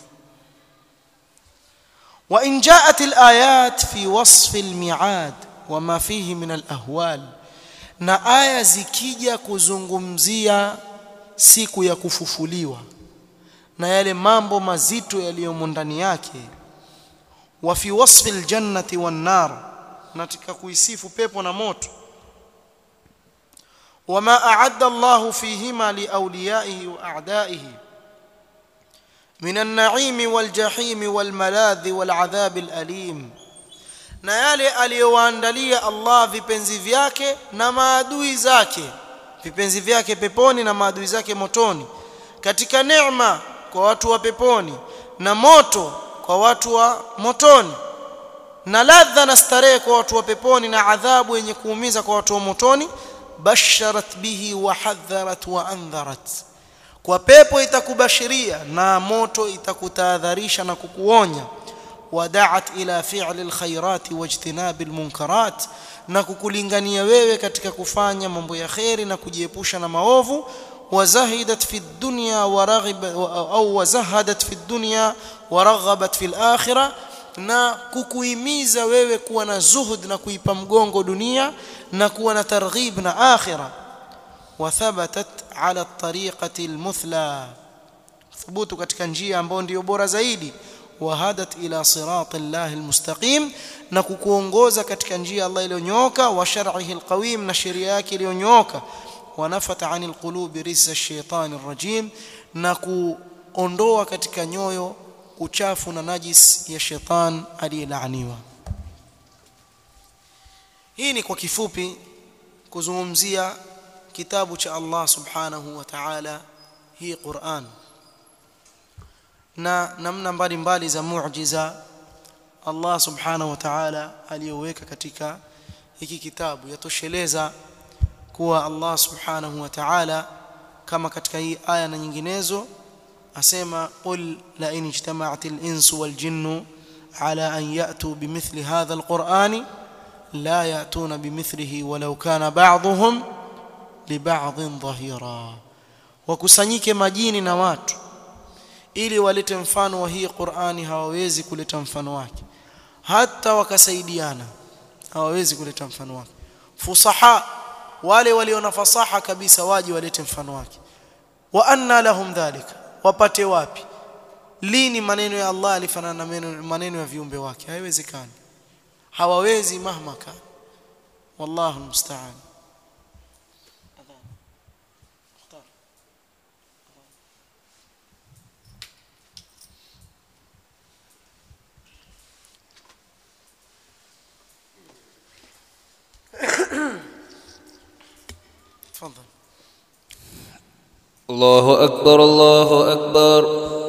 وإن جاءت الآيات في وصف الميعاد وما فيه من الأهوال na aya zikija kuzungumzia siku ya kufufuliwa na yale mambo mazito yaliyomo ndani yake wa fi wasfi aljannati wan nar natika kuisifu pepo na moto wama a'adda Allahu fihima liawliyaihi wa a'daihi من النعيم والجحيم والملاذ والعذاب الأليم na yale aliyowaandalia Allah vipenzi vyake na maadui zake vipenzi vyake peponi na maadui zake motoni katika neema kwa watu wa peponi na moto kwa watu wa motoni na ladha na starehe kwa watu wa peponi na adhabu yenye kuumiza kwa watu wa motoni basharat bihi wa hadharat wa andharat kwa pepo itakubashiria na moto itakutahadharisha na kukuonya wadaat ila fi'li alkhairati wajtinabi almunkarat na kukulingania wewe katika kufanya mambo ya kheri na kujiepusha na maovu wazahidat fi dunya waraghiba au wazahadat fi dunya waraghabat fi alakhirah na kukuhimiza wewe kuwa na zuhud na kuipa mgongo dunia na kuwa na targhib na akhirah وثبتت على الطريقة المثلى ثبوت katika njia ambayo ndio bora zaidi wahadat ila sirat Allah almustaqim na kukuongoza katika njia Allah iliyonyooka wa shar'ihi alqawim na sheria yake iliyonyooka wanafata anil qulubi rizza ash-shaytan ar-rajim na kuondoa katika nyoyo uchafu na najis ya shetani aliyelaaniwa hii ni kwa kifupi kuzungumzia kitabu cha Allah subhanahu wa ta'ala hii Qur'an na namna mbalimbali za muujiza Allah subhanahu wa ta'ala aliyoweka katika hiki kitabu yatosheleza kuwa Allah subhanahu wa ta'ala kama katika hii aya na nyinginezo asema qul la in ijtama'at al-insu wal jinnu ala an ya'tu bimithli hadha al-qur'ani la ya'tuna bimithlihi walau kana ba'dhuhum liba'dhin dhahira wakusanyike majini na watu ili walete mfano wa hii Qur'ani hawawezi kuleta mfano wake hata wakasaidiana hawawezi kuleta mfano wake fusaha wale waliona fasaha kabisa waje walete mfano wake wa anna lahum dhalika wapate wapi lini maneno ya Allah alifanana na maneno ya viumbe wake haiwezekani hawawezi mahma kan wallahu musta'an تفضل الله أكبر الله أكبر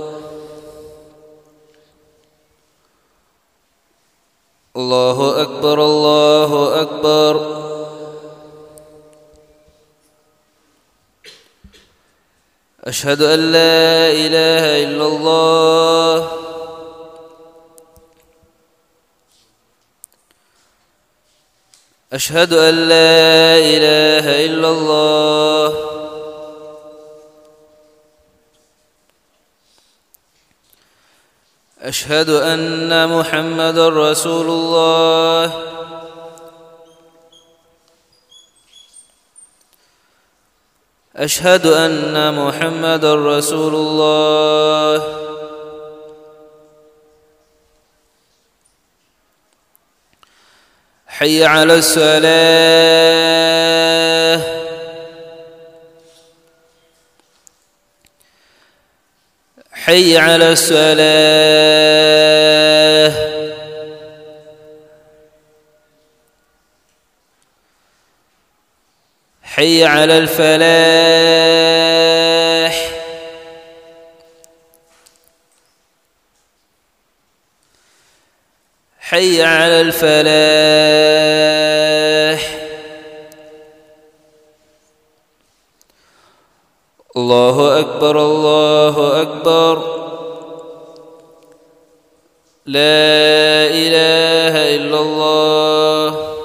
الله أكبر الله أكبر أشهد أن لا إله إلا الله أشهد أن لا إله إلا الله أشهد أن محمد رسول الله أشهد أن محمد رسول الله حي على الصلاة حي على الصلاة حي على الفلاح حي على الفلاح الله أكبر الله أكبر لا إله إلا الله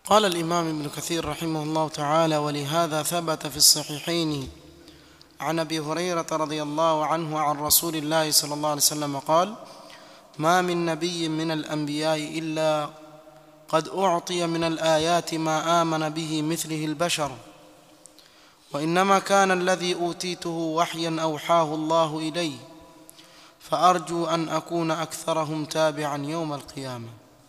قال الإمام ابن كثير رحمه الله تعالى ولهذا ثبت في الصحيحين عن أبي هريرة رضي الله عنه عن رسول الله صلى الله عليه وسلم قال ما من نبي من الأنبياء إلا قد أعطي من الآيات ما آمن به مثله البشر وإنما كان الذي أوتيته وحيا أوحاه الله إلي فأرجو أن أكون أكثرهم تابعا يوم القيامة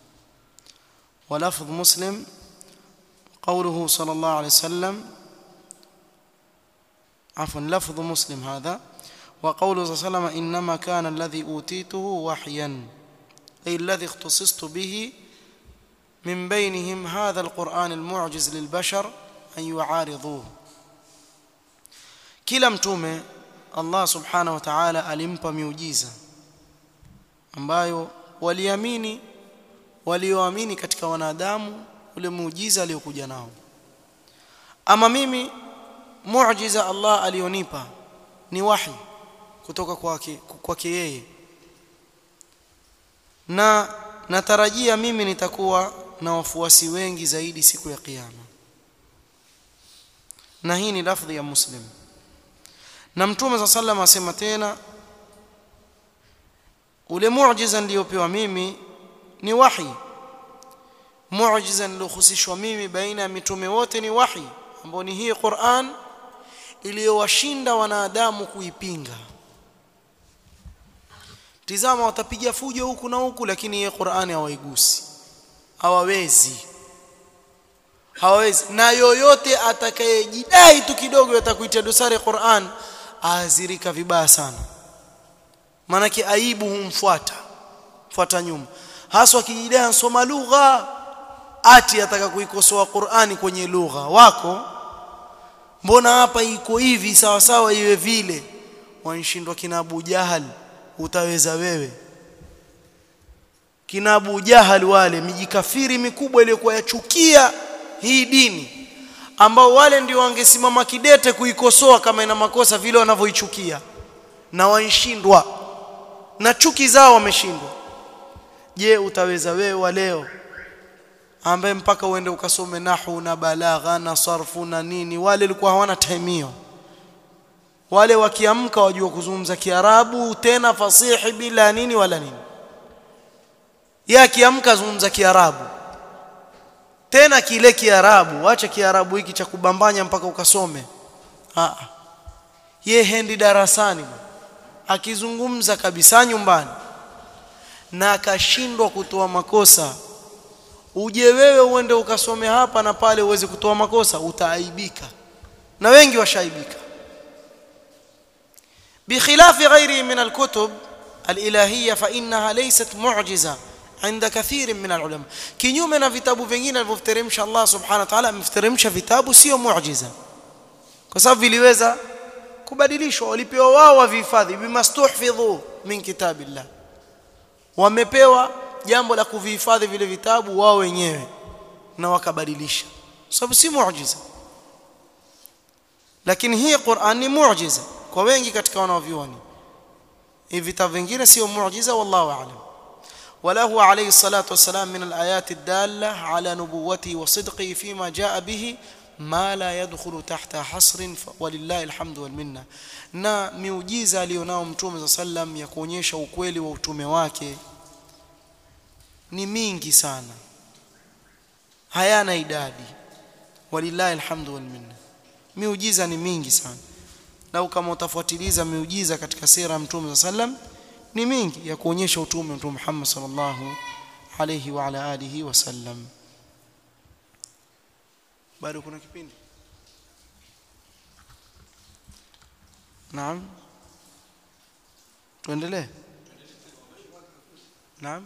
ولفظ مسلم قوله صلى الله عليه وسلم عفوا لفظ مسلم هذا وقوله صلى الله عليه وسلم إنما كان الذي أوتيته وحيا أي الذي اختصصت به من بينهم هذا القرآن المعجز للبشر أن يعارضوه kila mtume Allah subhanahu wa ta'ala alimpa miujiza ambayo waliamini walioamini katika wanadamu ule muujiza aliokuja nao ama mimi muujiza Allah alionipa ni wahi kutoka kwake kwake yeye na natarajia mimi nitakuwa na wafuasi wengi zaidi siku ya kiyama na hii ni lafdhi ya muslim na mtume sa sallam asema tena ule muujiza niliyopewa mimi ni wahi muujiza niliohusishwa mimi baina ya mitume wote ni wahi ambao ni hii Qur'an iliyowashinda wanadamu kuipinga tizama watapiga fujo huku na huku lakini hii Qur'ani hawaigusi hawawezi hawawezi na yoyote atakayejidai tu kidogo atakuitia dosari Qur'an aazirika vibaya sana maanake aibu humfuata fuata nyuma haswa akijidai ansoma lugha ati ataka kuikosoa Qur'ani kwenye lugha wako mbona hapa iko hivi sawa sawa iwe vile wanshindwa kina Abu Jahal utaweza wewe kina Abu Jahal wale mijikafiri mikubwa iliyokuwa yachukia hii dini ambao wale ndio wangesimama kidete kuikosoa kama ina makosa vile wanavyoichukia na waishindwa na chuki zao wameshindwa je utaweza wewe wa leo ambaye mpaka uende ukasome nahu na balagha na sarfu na nini wale walikuwa hawana time hiyo wale wakiamka wajua kuzungumza kiarabu tena fasihi bila nini wala nini yeye akiamka zungumza kiarabu tena kile kiarabu acha kiarabu hiki cha kubambanya mpaka ukasome ah ye hendi darasani akizungumza kabisa nyumbani na akashindwa kutoa makosa uje wewe uende ukasome hapa na pale uweze kutoa makosa utaaibika na wengi washaibika بخلاف غيره من الكتب الإلهية فإنها ليست معجزة عند كثير من العلماء kinyume na vitabu vingine alivyoteremsha Allah subhanahu wa ta'ala ameteremsha vitabu sio muujiza kwa sababu viliweza kubadilishwa walipewa wao wavihifadhi bimastuhfidhu min kitabillah wamepewa jambo la kuvihifadhi vile vitabu wao wenyewe na wakabadilisha sababu si muujiza lakini hii Qur'an ni muujiza kwa wengi katika wanavyuoni hivi vitabu vingine sio muujiza wallahu a'lam وله عليه الصلاة والسلام من الآيات الدالة على نبوته وصدقه فيما جاء به ما لا يدخل تحت حصر ولله الحمد والمنة na miujiza alionao mtume sallam ya kuonyesha ukweli wa utume wake ni mingi sana hayana idadi walillahi alhamdu wal minna miujiza ni mingi sana lau kama utafuatiliza miujiza katika sira ya mtume sallam ni mingi ya kuonyesha utume mtume Muhammad sallallahu alayhi wa ala alihi wasallam bado kuna kipindi naam tuendelee naam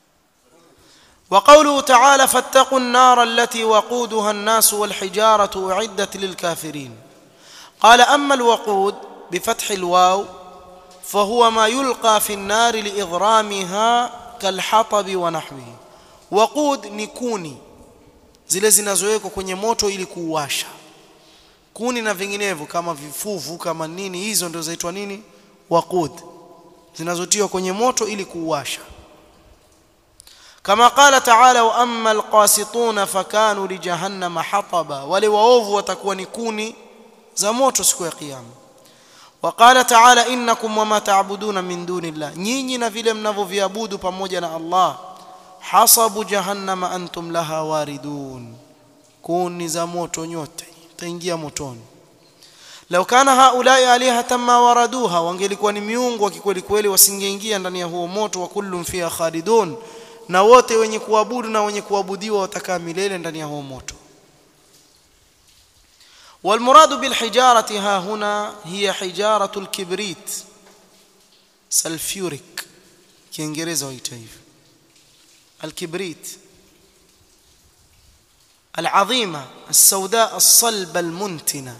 وقوله تعالى فاتقوا النار التي وقودها الناس والحجارة أعدت للكافرين قال أما الوقود بفتح الواو فهو ما يلقى في النار لإضرامها كالحطب ونحوه وقود نكوني zile zinazowekwa kwenye moto ili kuuasha kuni na vinginevyo kama vifuvu kama nini hizo ndio zaitwa nini waqud zinazotiwa kwenye moto ili kuuasha kama qala ta'ala wa amma alqasituna fakanu li jahannama hataba wale waovu watakuwa ni kuni za moto siku ya kiyama وقال تعالى انكم وما تعبدون من دون الله nyinyi na vile mnavyoviabudu pamoja na Allah hasabu jahannama antum laha waridun kuni za moto nyote taingia motoni law kana haulai alihatan ma waraduha wangelikuwa ni miungu wa kikweli kweli wasingeingia ndani ya huo moto wa kullum fiha khalidun na wote wenye kuabudu na wenye kuabudiwa watakaa milele ndani ya huo moto والمراد بالحجارة ها هنا هي حجارة الكبريت سلفيوريك كينجريزا ويتايف الكبريت العظيمة السوداء الصلبة المنتنة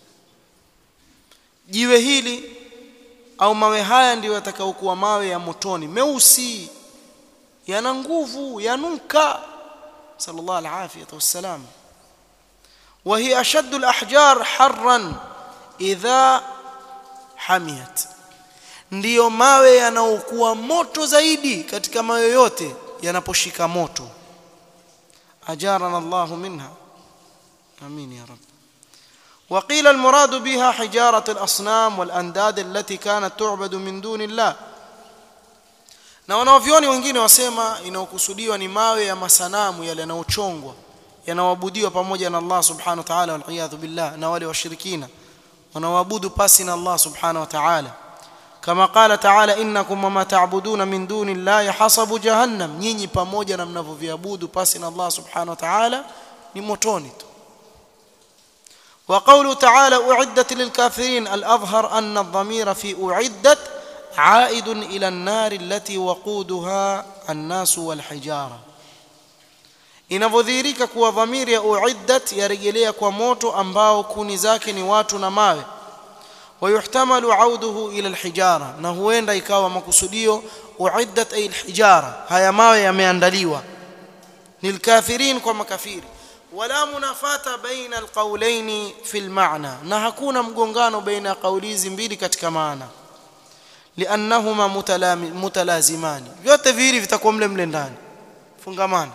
jiwe hili au mawe haya ndiyo yatakaokuwa mawe ya motoni meusi yana nguvu yanuka sallallahu alaihi wasallam وهي أشد الأحجار حرا إذا حميت ndiyo mawe yanaokuwa moto zaidi katika mawe yote yanaposhika moto ajarana Allahu minha amin ya rab وقيل المراد بها حجارة الأصنام والأنداد التي كانت تعبد من دون الله na wanaovyoni wengine wasema inaokusudiwa ni mawe ya masanamu yale yanayochongwa yanaoabudiwa pamoja na Allah subhanahu wa ta'ala wal billah na wale washirikina wanaoabudu pasi na Allah subhanahu wa ta'ala kama qala ta'ala innakum wama ta'buduna min duni llahi hasabu jahannam nyinyi pamoja na mnavyoviabudu pasi na Allah subhanahu wa ta'ala ni motoni tu وقوله تعالى أعدت للكافرين الأظهر أن الضمير في أعدت عائد إلى النار التي وقودها الناس والحجارة inavyodhihirika kuwa dhamiri ya uiddat yarejelea kwa moto ambao kuni zake ni watu na mawe wayuhtamalu auduhu ila alhijara na huenda ikawa makusudio uiddat ay alhijara haya mawe yameandaliwa lilkafirin kwa makafiri wala munafata baina alqawlaini fi almaana na hakuna mgongano baina ya kauli hizi mbili katika maana liannahuma mutalazimani vyote viwili vitakuwa mle mle ndani fungamana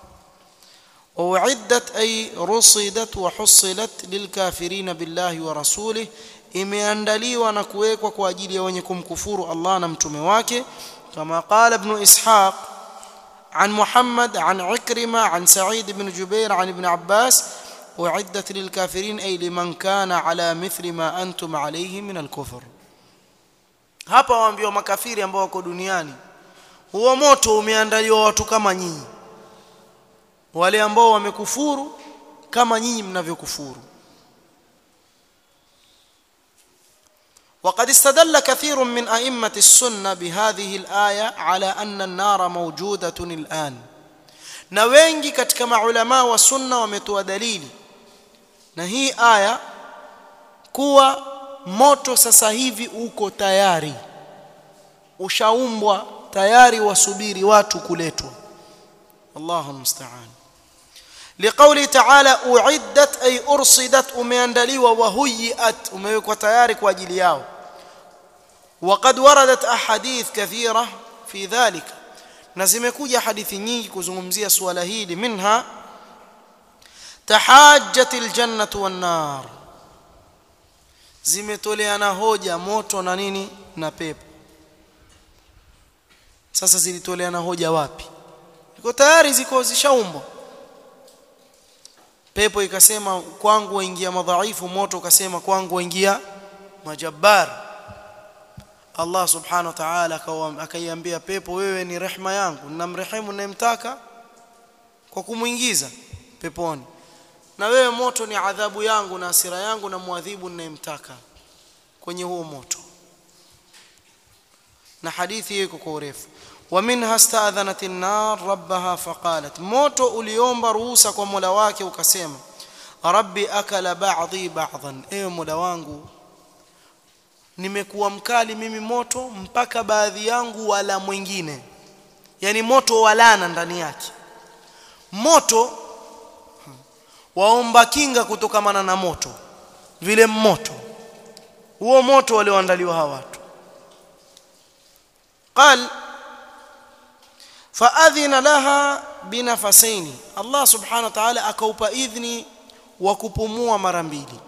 وأعدت أي رصدت وحصلت للكافرين بالله ورسوله imeandaliwa na kuwekwa kwa ajili ya wenye kumkufuru Allah na mtume wake kama qala ibn ishaq عن محمد عن عكرمة عن سعيد بن جبير عن ابن عباس أعدت للكافرين أي لمن كان على مثل ما أنتم عليه من الكفر hapa waambiwa makafiri ambao wako duniani huo moto umeandaliwa watu kama nyinyi wale ambao wamekufuru kama nyinyi mnavyokufuru وقد استدل كثير من أئمة السنة بهذه الآية على أن النار موجودة الآن na wengi katika maulama wa sunna wametoa dalili na hii aya kuwa moto sasa hivi uko tayari ushaumbwa tayari wasubiri watu kuletwa Allahu musta'an liqawli ta'ala uiddat ay ursidat umeandaliwa wa huyiat umewekwa tayari kwa ajili yao وقد وردت احاديث كثيره في ذلك na zimekuja hadithi nyingi kuzungumzia suala hili minha tahajjatil jannatu wan nar zimetoleana hoja moto na nini na pepo sasa zilitoleana hoja wapi iko tayari ziko zishaumbwa pepo ikasema kwangu waingia madhaifu moto ukasema kwangu waingia majabbar Allah subhanahu wa ta'ala akaiambia pepo wewe ni rehma yangu ninamrehemu ninayemtaka kwa kumuingiza peponi na wewe moto ni adhabu yangu na hasira yangu na muadhibu ninayemtaka kwenye huo moto na hadithi iko kwa urefu ومنها استاذنت النار ربها فقالت moto uliomba ruhusa kwa Mola wake ukasema rabbi akala ba'dhi ba'dhan ewe Mola wangu nimekuwa mkali mimi moto mpaka baadhi yangu wala mwingine yani moto walana ndani yake moto waomba kinga kutokamana na moto vile moto huo moto walioandaliwa hawa watu قال faadhina laha binafasaini Allah subhanahu wa ta'ala akaupa idhni wa kupumua mara mbili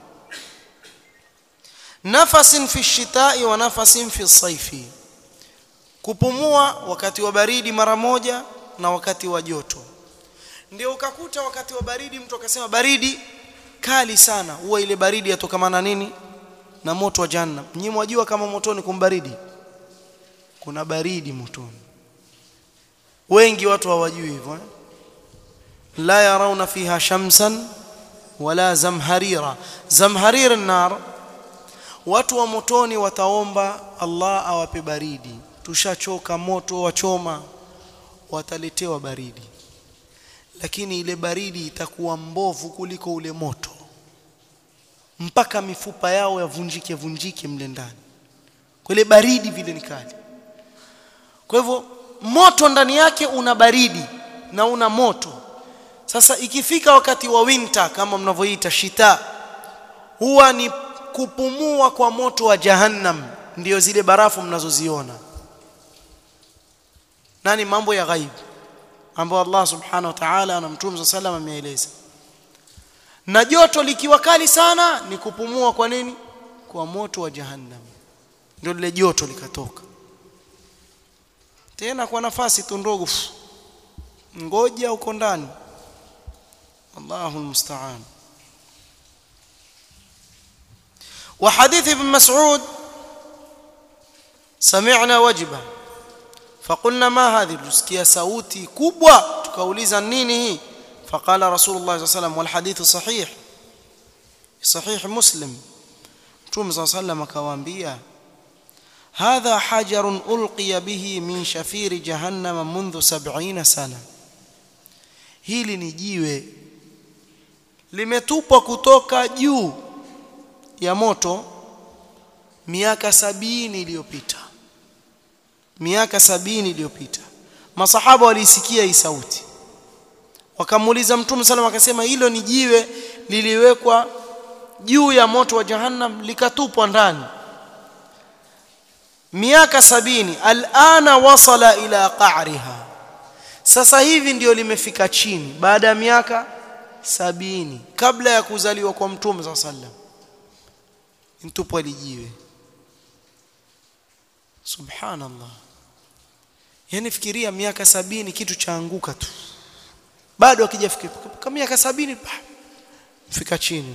nafasin fi shitai wa nafasin fi saifi kupumua wakati wa baridi mara moja na wakati wa joto ndio ukakuta wakati wa baridi mtu akasema baridi kali sana huwa ile baridi yatokamana nini na moto wa jahannam nyinyi mwajua kama motoni kumbaridi kuna baridi motoni wengi watu hawajui hivyo eh? la yarawna fiha shamsan wala zamharira zamharira nar watu wa motoni wataomba Allah awape baridi tushachoka moto wachoma wataletewa baridi lakini ile baridi itakuwa mbovu kuliko ule moto mpaka mifupa yao yavunjike vunjike mle ndani kwa ile baridi vile ni kali kwa hivyo moto ndani yake una baridi na una moto sasa ikifika wakati wa winter kama mnavyoita shita huwa ni kupumua kwa moto wa jahannam ndiyo zile barafu mnazoziona nani mambo ya ghaib ambayo Allah subhanahu wa ta'ala na mtume sallam ameeleza na joto likiwa kali sana ni kupumua kwa nini kwa moto wa jahannam ndio lile joto likatoka tena kwa nafasi tu ndogo ngoja uko ndani Allahu almusta'an وحديث ابن مسعود سمعنا وجبه فقلنا ما هذه tusikia sauti kubwa tukauliza nini hii فقال رسول الله صلى الله عليه وسلم والحديث صحيح صحيح مسلم Mtume صلى الله عليه وسلم akawaambia هذا حجر ألقي به من شفير جهنم منذ سبعين سنة hili ni jiwe limetupwa kutoka juu ya moto miaka sabini iliyopita miaka sabini iliyopita masahaba walisikia hii sauti wakamuuliza mtume sallam akasema hilo ni jiwe liliwekwa juu ya moto wa jahannam likatupwa ndani miaka sabini alana wasala ila qa'riha sasa hivi ndio limefika chini baada ya miaka sabini kabla ya kuzaliwa kwa mtume sallallahu alaihi wasallam mtupwa lijiwe subhanallah yani fikiria miaka sabini kitu chaanguka tu bado akijafika kama miaka sabini fika chini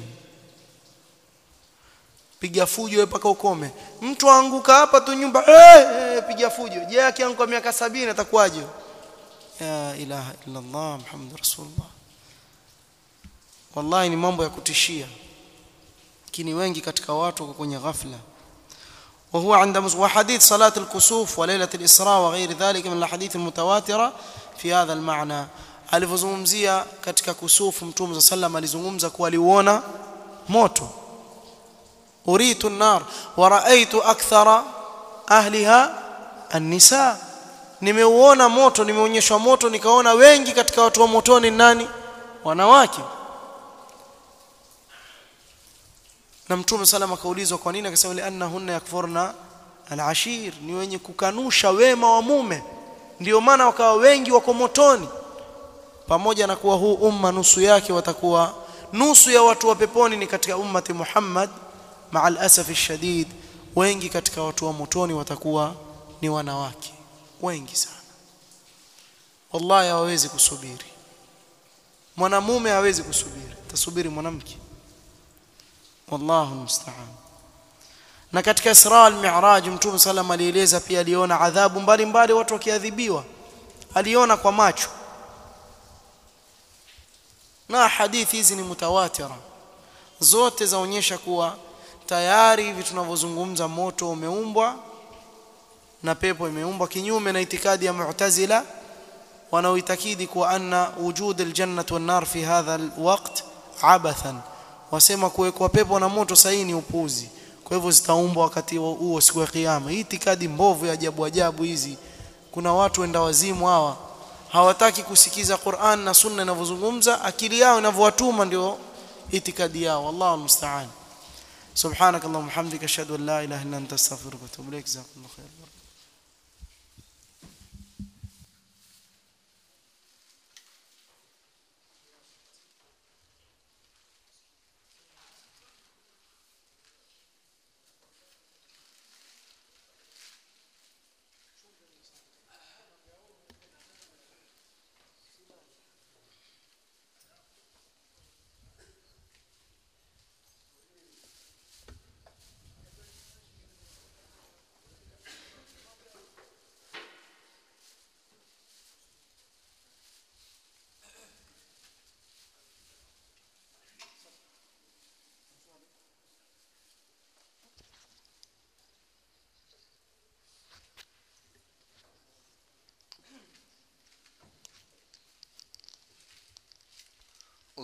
piga fujo wewe paka ukome mtu aanguka hapa tu nyumba hey, hey, piga fujo je akianguka miaka sabini atakuwaje ya ilaha illa Allah muhammad rasulullah wallahi ni mambo ya kutishia lakini wengi katika watu wako kwenye ghafla وهو عند وحديث صلاة الكسوف وليلة الإسراء وغير ذلك من الحديث المتواترة في هذا المعنى alivyozungumzia katika kusufu mtume صلى الله عليه alizungumza kuwa aliuona moto uritu an-nar wa ra'aytu akthara ahliha an-nisa nimeuona moto nimeonyeshwa moto nikaona wengi katika watu wa motoni nani wanawake na mtume sallam akaulizwa kwa nini akasema liannahunna yakfurna al-ashir ni wenye kukanusha wema wa mume ndio maana wakawa wengi wako motoni pamoja na kuwa huu umma nusu yake watakuwa nusu ya watu wa peponi ni katika ummati Muhammad ma'al asafi shadid wengi katika watu wa motoni watakuwa ni wanawake wengi sana wallahi hawawezi kusubiri mwanamume hawezi kusubiri tasubiri mwanamke wallahu musta'an na katika Isra al-Mi'raj Mtume sallam alieleza pia aliona adhabu mbalimbali watu wakiadhibiwa aliona kwa macho na hadithi hizi ni mutawatira zote zaonyesha kuwa tayari hivi tunavyozungumza moto umeumbwa na pepo imeumbwa kinyume na itikadi ya Mu'tazila wanaoitakidi kuwa anna wujud al-jannah wan-nar fi hadha al-waqt abathan wasema kuwekwa pepo na moto sahihi ni upuzi kwa hivyo zitaumbwa wakati huo siku ya kiyama hii itikadi mbovu ya ajabu ajabu hizi kuna watu wenda wazimu hawa hawataki kusikiza Qur'an na Sunna inavyozungumza akili yao inavyowatuma ndio itikadi yao wallahu almusta'an subhanakallahumma hamdika ashhadu an la ilaha illa anta astaghfiruka wa atubu ilaik jazakumullahu khairan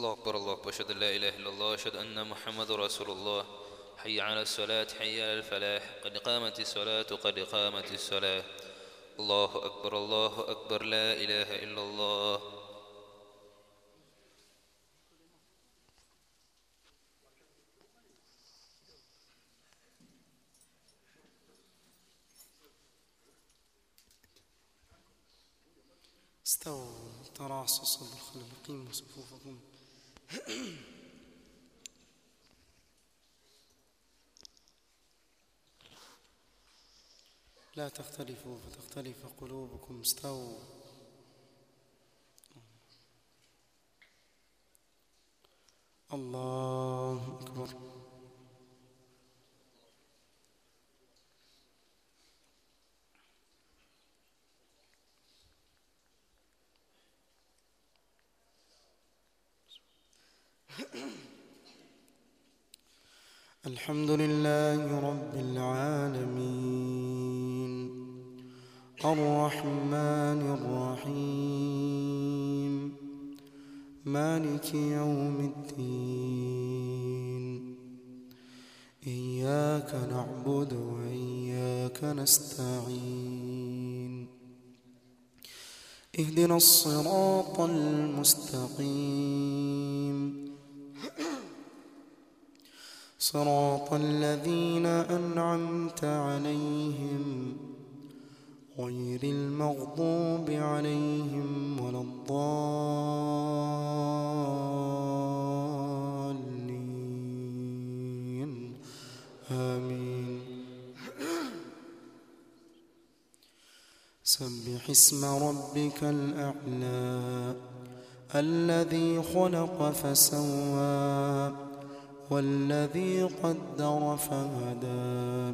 الله أكبر الله أكبر أشهد أن لا إله إلا الله أشهد أن محمد رسول الله حي على الصلاة حي على الفلاح قد قامت الصلاة قد قامت الصلاة الله أكبر الله أكبر لا إله إلا الله استووا تراصوا صدر الخلف قيموا صفوفكم لا تختلفوا فتختلف قلوبكم استووا الله أكبر الحمد لله رب العالمين الرحمن الرحيم مالك يوم الدين إياك نعبد وإياك نستعين اهدنا الصراط المستقيم صراط الذين أنعمت عليهم غير المغضوب عليهم ولا الضالين آمين سبح اسم ربك الأعلى الذي خلق فسوى والذي قدر فهدى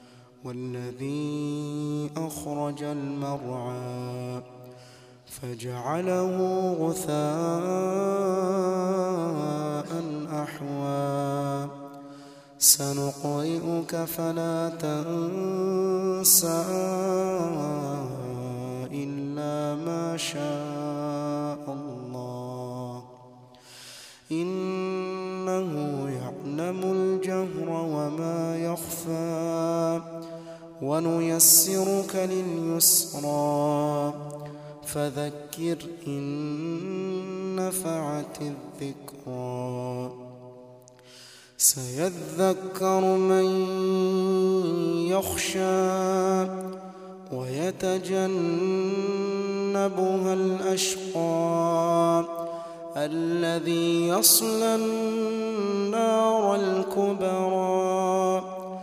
والذي أخرج المرعى فجعله غثاء أحوى سنقرئك فلا تنسى إلا ما شاء الله إنه يعلم الجهر وما يخفى ونيسرك لليسرى فذكر إن نفعت الذكرى سيذكر من يخشى ويتجنبها الأشقى الذي يصلى النار الكبرى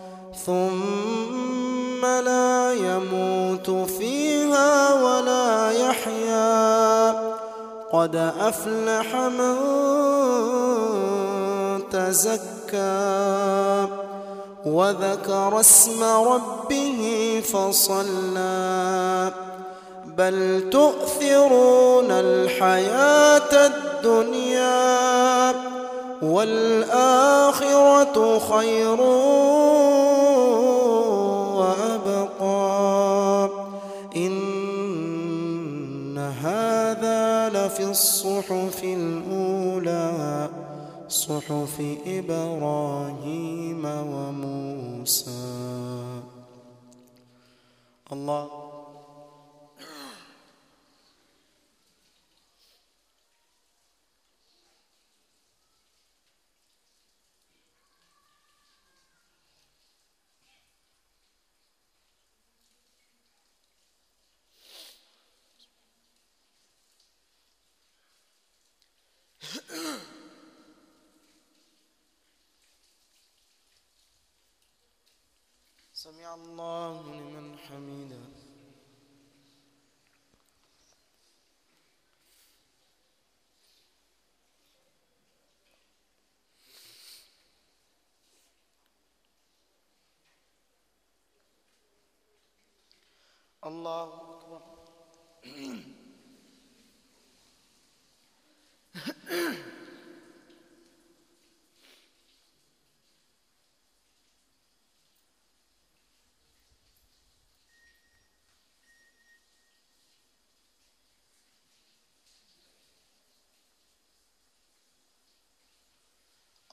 ثم لا يموت فيها ولا يحيا قد أفلح من تزكى وذكر اسم ربه فصلى بل تؤثرون الحياة الدنيا والآخرة خير وأبقى إن هذا لفي الصحف الأولى صحف إبراهيم وموسى الله سمع الله لمن حمده الله أكبر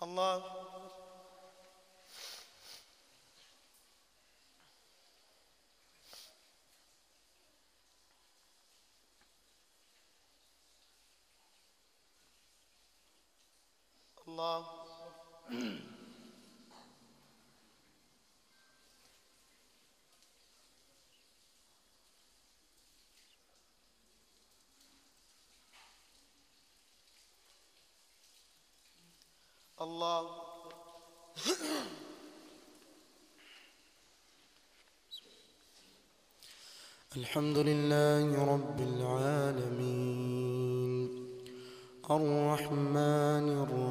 الله الله الله الحمد لله رب العالمين الرحمن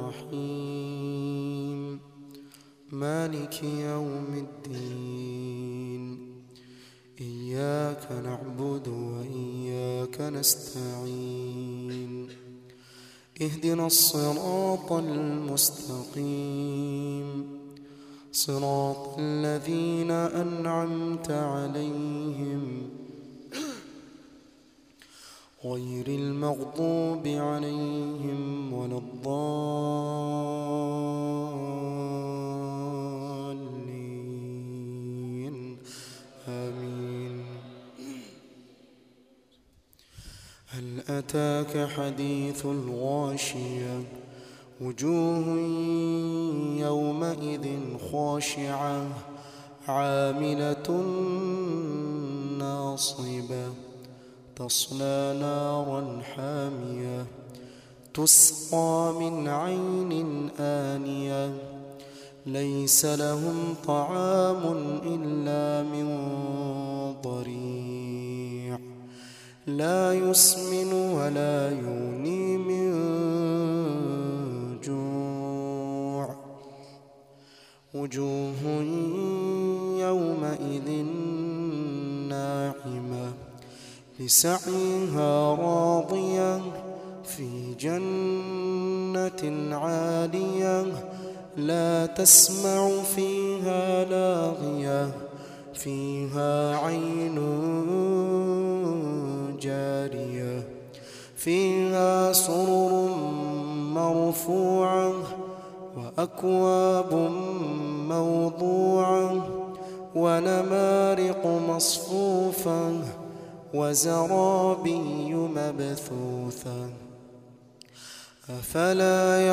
الرحيم مالك يوم الدين إياك نعبد وإياك نستعين اهدنا الصراط المستقيم صراط الذين أنعمت عليهم غير المغضوب عليهم ولا الضالين آمين هل أتاك حديث الغاشية وجوه يومئذ خاشعة عاملة ناصبة تصلى نارا حامية تسقى من عين آنية ليس لهم طعام إلا من ضريع لا يسمن ولا يغني من جوع وجوه يومئذ ناعمة لسعيها راضية في جنة عالية لا تسمع فيها لاغية فيها عين جارية فيها سرر مرفوعة وأكواب موضوعة ونمارق مصفوفة وزرابي مبثوثة أفلا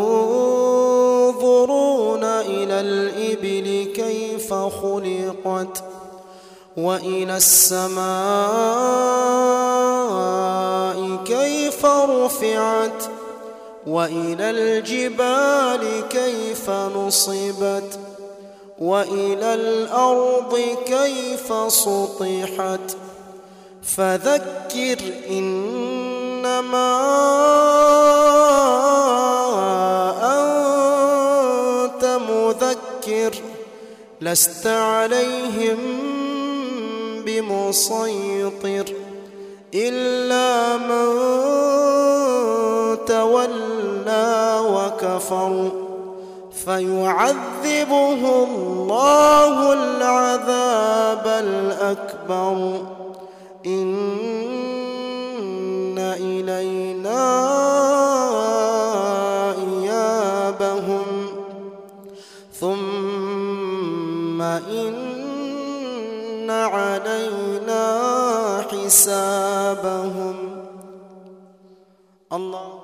ينظرون إلى الإبل كيف خلقت وإلى السماء كيف رفعت وإلى الجبال كيف نصبت وإلى الأرض كيف سطحت فذكر إنما أنت مذكر لست عليهم بمسيطر إلا من تولى وكفر فيعذبه الله العذاب الأكبر إن إلينا إيابهم ثم إن علينا حسابهم الله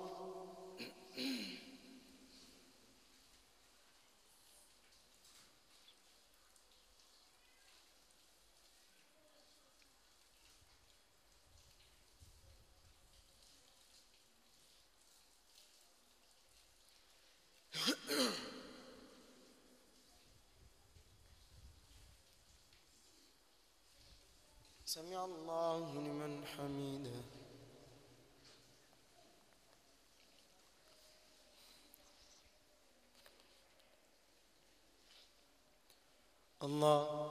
سمع الله لمن حمده الله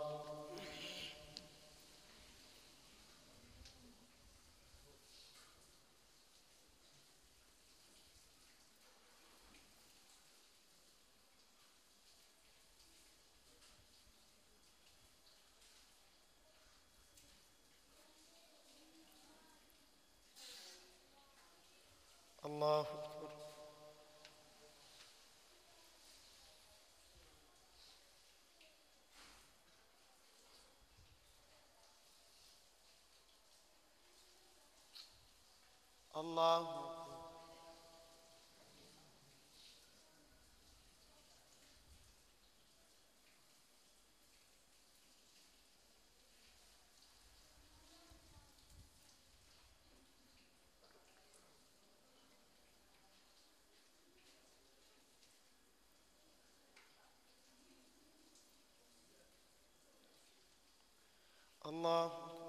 الله أكبر الله الله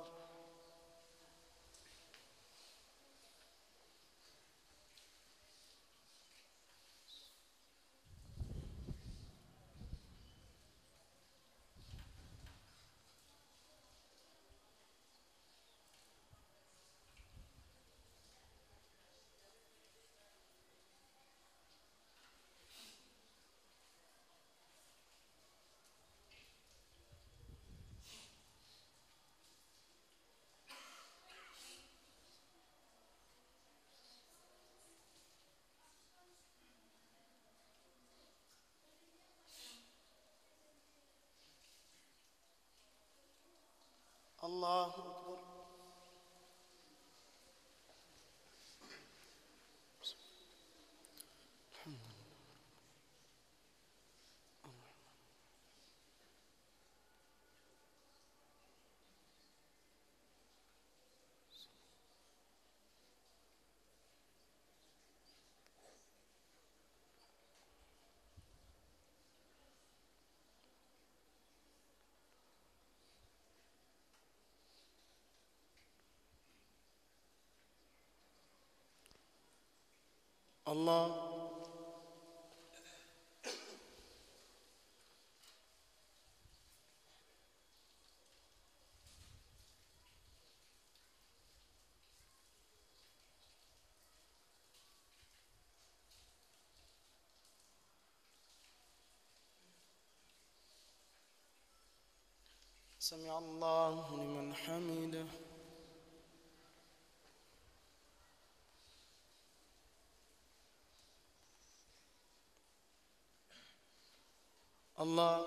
الله أكبر الله سمع الله لمن حمده الله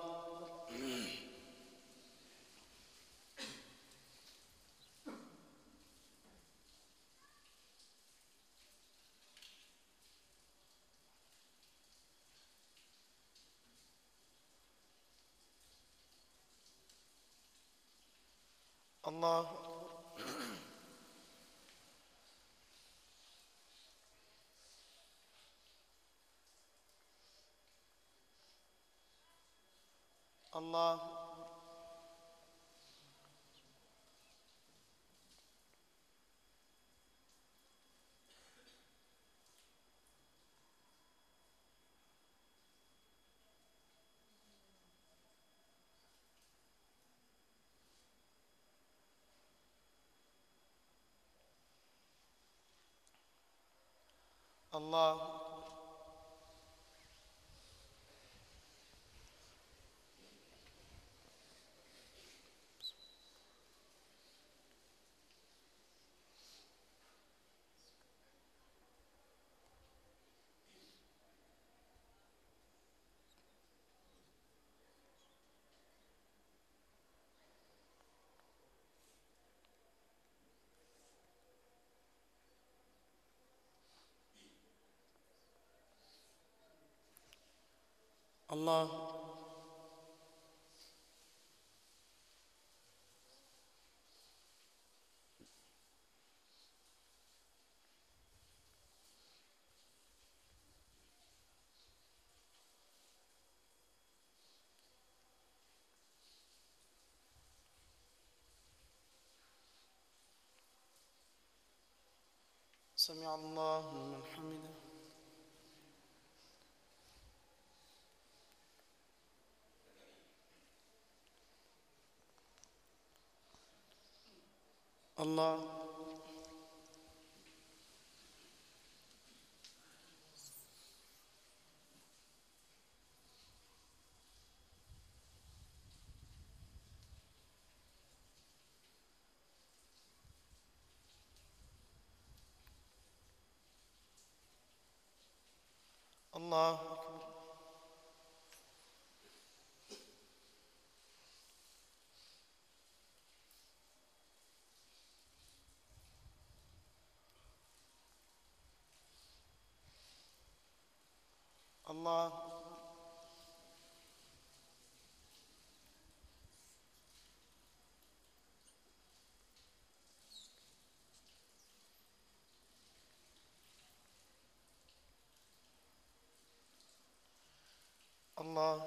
الله الله الله الله سمع الله لمن حمده الله الله أكبر الله الله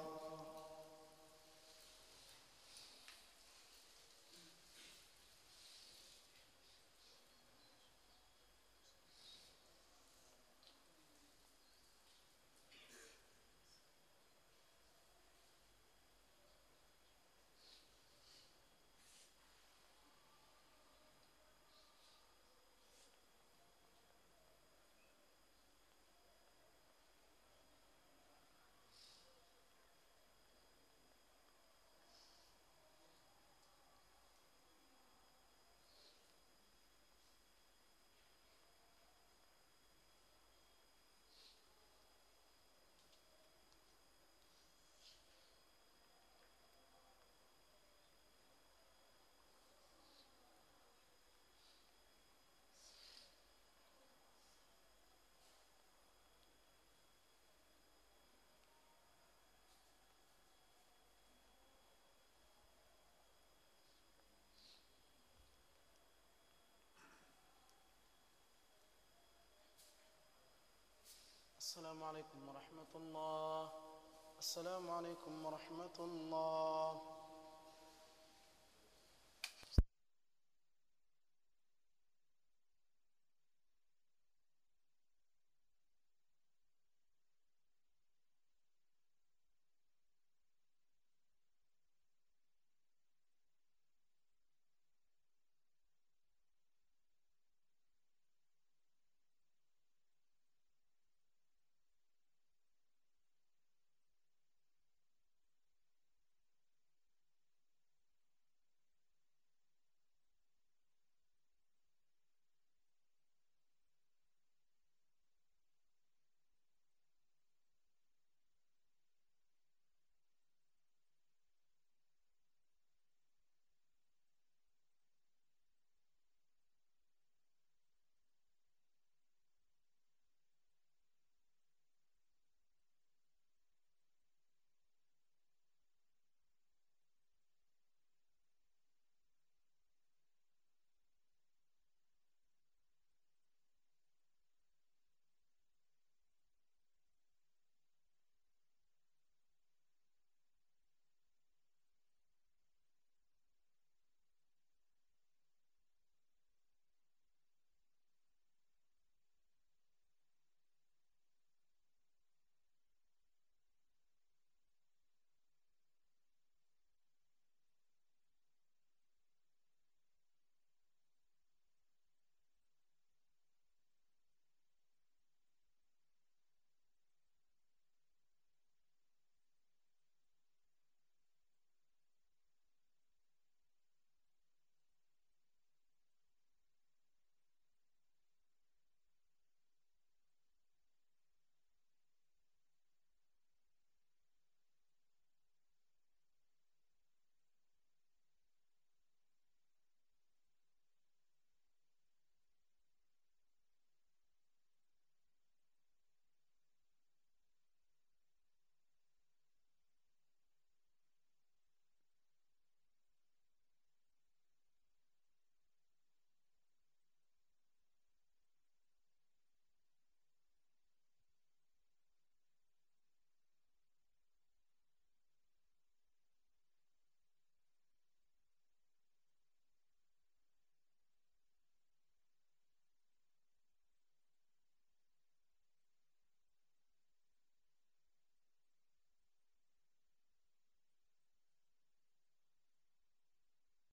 السلام عليكم ورحمة الله السلام عليكم ورحمة الله